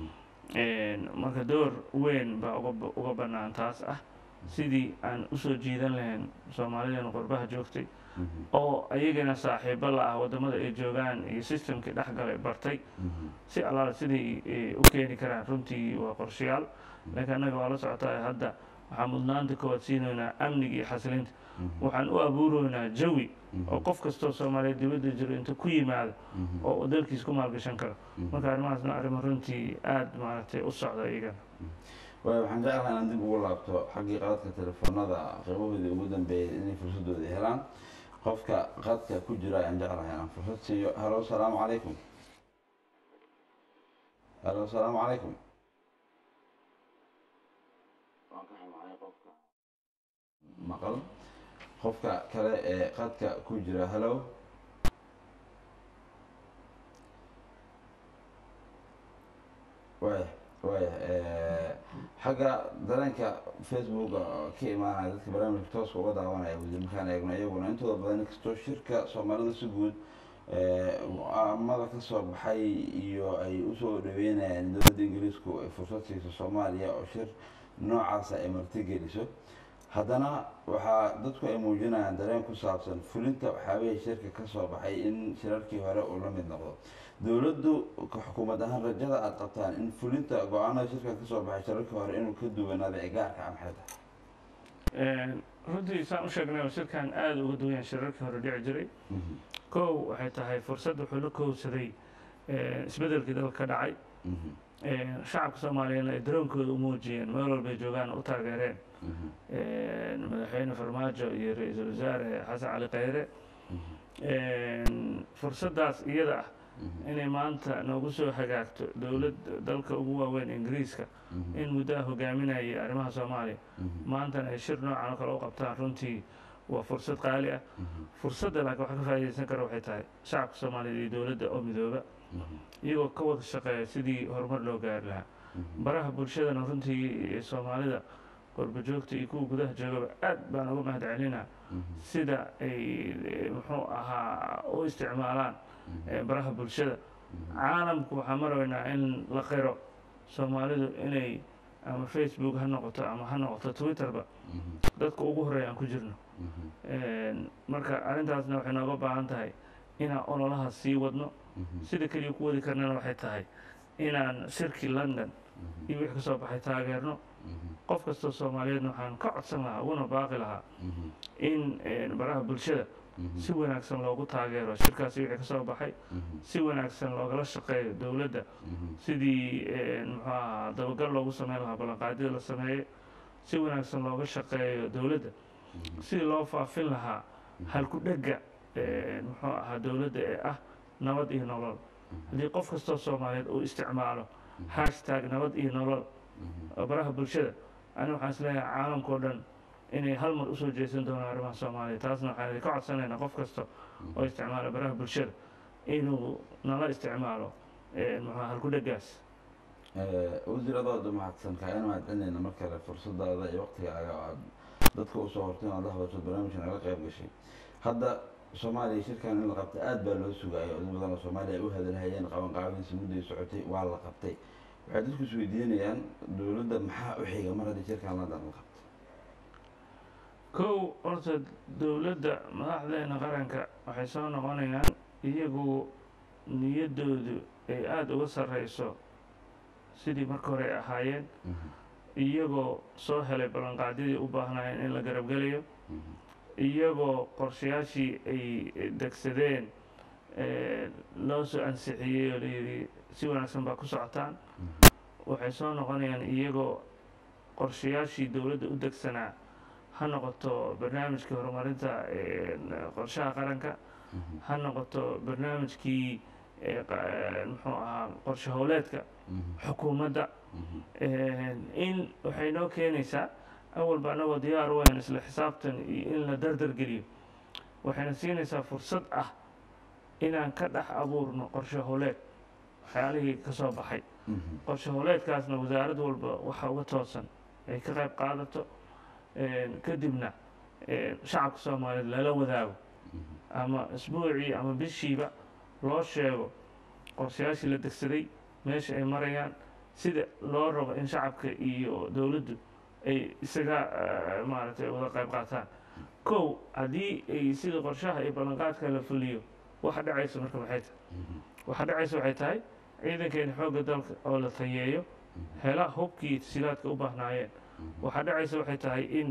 marka door weyn baa uga uga bannaan taas ah sidii aan usoo jiidan lahayn soomaalideena qurbaha joogtay oo ayagana saaxiibo la ah waddamada ay joogaan iyo systemkii dhexgalay bartay si allaala siday u keeni karaan runtii waa qorshayaal laakiin annaga waa la socotaa hadda waxaa mudnaanta koowaad siinaynaa amniga iyo xasilinta waxaan u abuuroynaa jawi oo qof kastoo soomaaliya dibadda jiro inta ku yimaado oo uu dalkiis ku maalgashan karo marka arrimahaasna arrimo runtii aada maaragtay u socda iyagana waayo waxaan jeclahay inaan dib ugu laabto xaggii qaadka telefoonada qiimahoodii ugu dambeeyay inay fursadooda helaan qofka qadka ku jira ayaan jeclahay inaan fursad siiyo halo asalaamu calaykum halo asalaamu calaykum waan ka xumahay qofka maqal qofka kale ee qadka ku jira halo waaya waaya xagga dareenka facebook ka imaanaya dadka barnaamijka tooska uga daawanaya wasiir markaan eegno iyaguna intooda badan inkastoo shirka soomaalida si guud amada ka soo baxay iyo ay usoo dhaweynayaan dowladda ingiriisku ay fursad siiso soomaaliya oo shir noocaasa ay martigeliso haddana waxaa dadku ay muujinayaan dareen ku saabsan fulinta waxyaabihii shirka ka soo baxay in shirarkii hore uu la mid noqdo dowladdu xukuumad ahaan rajada aada qabtaan in fulinta go-aanada shirka ka soo baxay shirarkii hore inuu ka duwanaado ee gaarka ah maxay tahay runtii saan u sheegnay oo shirkan aada uga duwan yahay shirarkii hore dhici jiray kow waxay tahay fursad wuxuu la kowsaday isbedelkii dalka ka dhacay shacabka soomaaliyeedna ay daroonkooda u muujiyeen meel walbay joogaan u taageereen madaxweyne farmaajo iyo ra-iisul wasaare xasan cali khayre fursaddaas iyada ah inay maanta noogu soo hagaagto dowlad dalka ugu waaweyn ingiriiska in muddaha hogaaminayay arrimaha soomaaliya maantana ay shir noocan oo kale u qabtaan runtii waa fursad qaali ah fursadda laakiin waxa ka faa'iidaysan kara waxay tahay shacabka soomaaliyeed iyo dowladda oo midooba iyagoo ka wada shaqeeya sidii horumar loo gaari lahaa baraha bulshadana runtii soomaalida qorbajoogta iyo kuwa gudaha joogaba aad baan uga mahad celinaa sida ay muxuu ahaa u isticmaalaan baraha bulshada caalamku waxaan maraynaa in la qiro soomaalidu inay ama facebook ha noqoto ama ha noqoto twitterba dadka ugu horeeya aan ku jirno marka arrintaasna waxay nooga baahan tahay inaan ololaha sii wadno sida keliya ku wadi karnana waxay tahay inaan shirkii london iyo wixii ka soo baxay taageerno qof kastoo soomaaliyeedna waxaan ka codsan lahaa uguna baaqi lahaa in baraha bulshada si wanaagsan loogu taageero shirkaasi wixii ka soo baxay si wanaagsan loogala shaqeeyo dowladda sidii muxuu ahaa dabagal loogu sameyn lahaa ballanqaadyada la sameeyey si wanaagsan looga shaqeeyo dowladda sidii loo faafin lahaa halku dhegga muxuu ahaa dowladda ee ah nabad iyo nolol haddii qof kastoo soomaaliyeed uu isticmaalo hashtag nabad iyo nolol baraha bulshada ani waxaan isleeyahay caalamkao dhan inay hal mar usoo jeesan doonaan arrimaha soomaaliya taasna waxaan idinka codsanaynaa qof kasta oo isticmaala baraha bulshada inuu nala isticmaalo muxuu halku dheggaas wasiiradooda mahadsan kaayana mahad celinayna mar kale fursadaada iyo waqtigaaga oo aad dadka usoo hortay inaad la hadasho barnaamijka naga qayb gashay hadda soomaaliya shirkan in la qabtay aad baa loo sugaayay odin badan oo soomaaliya ay u hadalhayeen qaban qaabadiisa mudday socotay waa la qabtay waxay dadku is weydiinayaan dowladda maxaa u xiga mar haddii shirkan london la qabtay kow horta dowladda madaxdeena qaranka waxay soo noqonayaan iyagu niyaddoodu ay aada uga sarreyso sidii marka hore ay ahaayeen iyagoo soo helay ballanqaadyadii u baahnaayeen in la garabgelayo iyagoo qorshayaashii ay degsadeen loo soo ansixiyey oo layidhi si wanaagsan baa ku socotaan waxay soo noqonayaan iyagoo qorshayaashii dowladda u degsanaa ha noqoto barnaamijkii horumarinta qorshaha qaranka ha noqoto barnaamijkii muxuu ahaa qorshe howleedka xukuumadda in waxay noo keenaysaa awalba anagoo diyaar u ahayn isla xisaabtan iyo in la dardar geliyo waxayna siinaysaa fursad ah inaan ka dhex abuurno qorshe howleed waxyaalihii ka soo baxay qorshe howleedkaasna wasaarad walba waxa uga toosan ay ka qayb qaadato kadibna shacabka soomaaliyeed lala wadaago ama isbuucii ama bishiiba loo sheego qorshayaashii la degsaday meesha ay marayaan sida loo rabo in shacabka iyo dowladdu ay isaga maaragtay wada qayb qaataan kow haddii ay sida qorshaha iyo ballanqaadka la fuliyo waxa dhacaysa marka maxay tahay waxa dhacaysa waxay tahay ciidankeena xoogga dalka oo la tayeeyo hela hubkii tasiilaadka u baahnaayeen waxaa dhacaysa waxay tahay in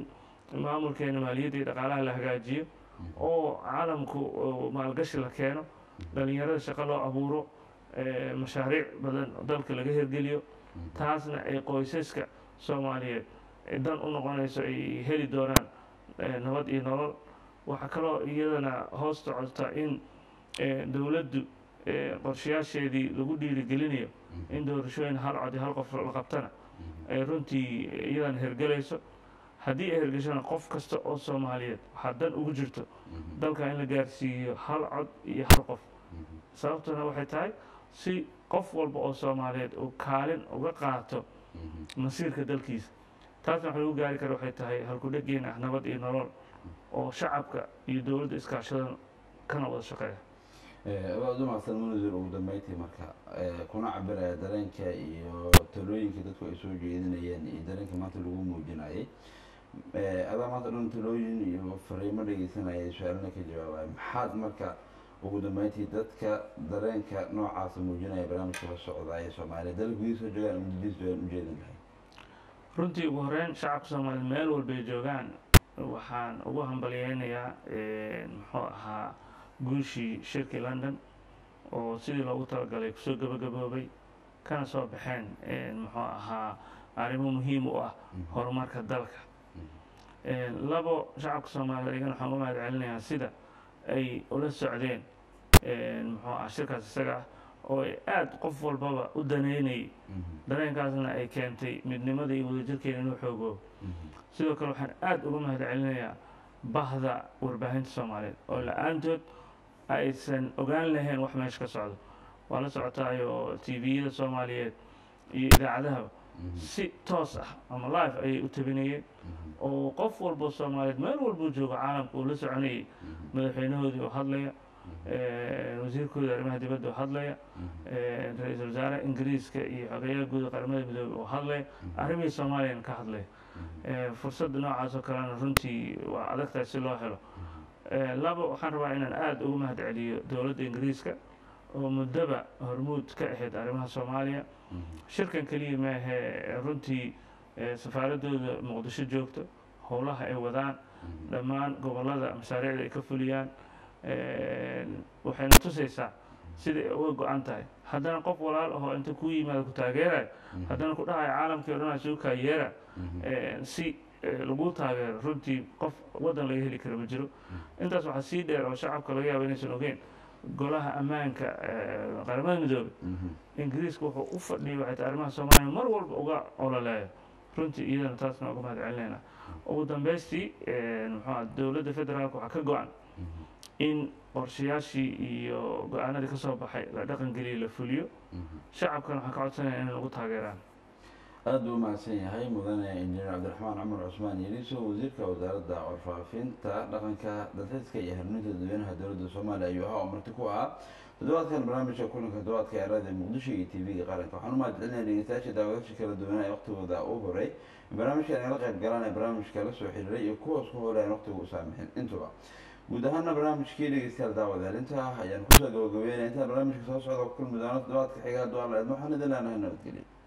maamulkeena maaliyadda iyo dhaqaalaha la hagaajiyo oo caalamku oo maalgashi la keeno dhalinyarada shaqo loo abuuro eh, mashaariic badan dalka laga hirgeliyo taasna ay qoysaska soomaaliyeed ay dan u noqonayso ay heli doonaan eh, nabad iyo nolol waxaa kaloo iyadana hoos socota in eh, dowladdu eh, qorshayaasheedii lagu dhiirigelinayo in doorashooyin hal cod iyo hal qof la qabtana ay runtii iyadana hergelayso haddii ay hergeshona qof kasta oo soomaaliyeed waxaa dan ugu jirto dalka in la gaarsiiyo hal cod iyo hal qof sababtuna waxay tahay si qof walba oo soomaaliyeed uu kaalin uga qaato masiirka dalkiisa taasna wax lagu gaari kara waxay tahay halkudhegeen ah nabad iyo nolol oo shacabka iyo dowladda iskaashadan kana wada shaqeeya waad u mahadsan munazir ugu dambeyntii marka eh, kuna cabiraya dareenka iyo talooyinka dadku ay soo jeedinayeen iyo dareenka maanta lagu muujinayay Eh, adaa maanta dhan talooyin iyo fariimo dhegeysanaya su-aalna ka jawaabaya maxaad marka ugu dambeyntii dadka dareenka noocaasa muujinaya barnaamijka la socda ee soomaaliya dalka gudihiisa joogaan ama dibadiisa joogaan ujeedin lahay runtii ugu horeyn shacabka soomaaliyeed meel walbay joogaan waxaan ugu hambalyeynayaa muxuu ahaa guushii shirkii london oo sidii loogu talagalay kusoo gabagaboobay kana soo baxeen muxuu ahaa arrimo muhiim u ah horumarka dalka labo shacabka soomaaliyeed iyagana waxaan u mahad celinayaa sida ay ula socdeen muxuu ah shirkaas isaga ah oo ay aada qof walbaba u daneynayay dareenkaasna ay keentay midnimada iyo wadajirkeena inuu xoogoobo sidoo kale waxaan aada uga mahad celinayaa bahda warbaahinta soomaaliyeed oo la-aantood aysan ogaan lahayn wax meesha ka socdo waa la socotaayo tviyada soomaaliyeed iyo idaacadahaba si toos ah ama live ayay u tabinayeen oo qof walbo soomaaliyeed meel walbuu joogo caalamka uu la soconayay madaxweynahoodii oo hadlaya wasiirkooda arrimaha dibadda oo hadlaya ra-iisul wasaare ingiriiska iyo xogeyaha guud ee qaramada midoobey oo hadlaya arrimihii soomaaliyana ka hadlaya fursadda noocaas oo kalena runtii waa adagtahay si loo helo laba waxaan rabaa inaan aada ugu mahad celiyo dowladda ingiriiska oo muddaba hormuud ka ahayd arrimaha soomaaliya shirkan keliya maahe runtii safaaradooda muqdisho joogto howlaha ay wadaan dhammaan gobollada mashaariicda ay ka fuliyaan waxayna tusaysaa sida ay uga go-an tahay haddana qof walaal ahoo inta kuu yimaada ku taageerayo haddana ku dhahaya caalamkii o dhan asugu kaayeera si lagu taageero runtii qof waddan laga heli kara ma jiro intaas waxaa sii dheer oo shacabka laga yaaba inaysan ogeyn golaha ammaanka qaramada midoobey ingiriiska wuxuu u fadhiyay waxay tahay arrimaha soomaaliya mar walba uga ololeeyo runtii iyadana taasna uga mahad celinayna ugu dambeystii muxuu dowladda federaalka waxaa ka go-an in qorshayaashii iyo go-aanadii ka soo baxay la dhaqan geliyo la fuliyo shacabkana waxaan ka codsanaya inay nagu taageeraan aada buu umahadsan yahay mudane injineer cabdiraxmaan cumar cusmaan yeliso wasiirka wasaaradda warfaafinta dhaqanka dalxiiska iyo hanuuninta dadweynaha dowladda soomaaliya ayuu ahaa oo marti ku ahaa toddobaadkan barnaamijka kulanka toddobaadka ee raadiyo muqdisho iyo tv-ga qaranka waxaan u mahad celinaya dhegeystayaasha daawadaasha kala duwanaa ee waqtigooda u horay barnaamijka inala qayb galaan ee barnaamijka la soo xiriiray iyo kuwaas ku horay aan waqtiga u saamixin intuba guud ahaana barnaamijkii dhegeystayaal daawadayaal intaa ayaan kusoo gabagabeynaya intaan barnaamijka soo socda ku kulmi doono toddobaadka xiga hadduu alla idmo waxaan idin leenahay nabadgelyo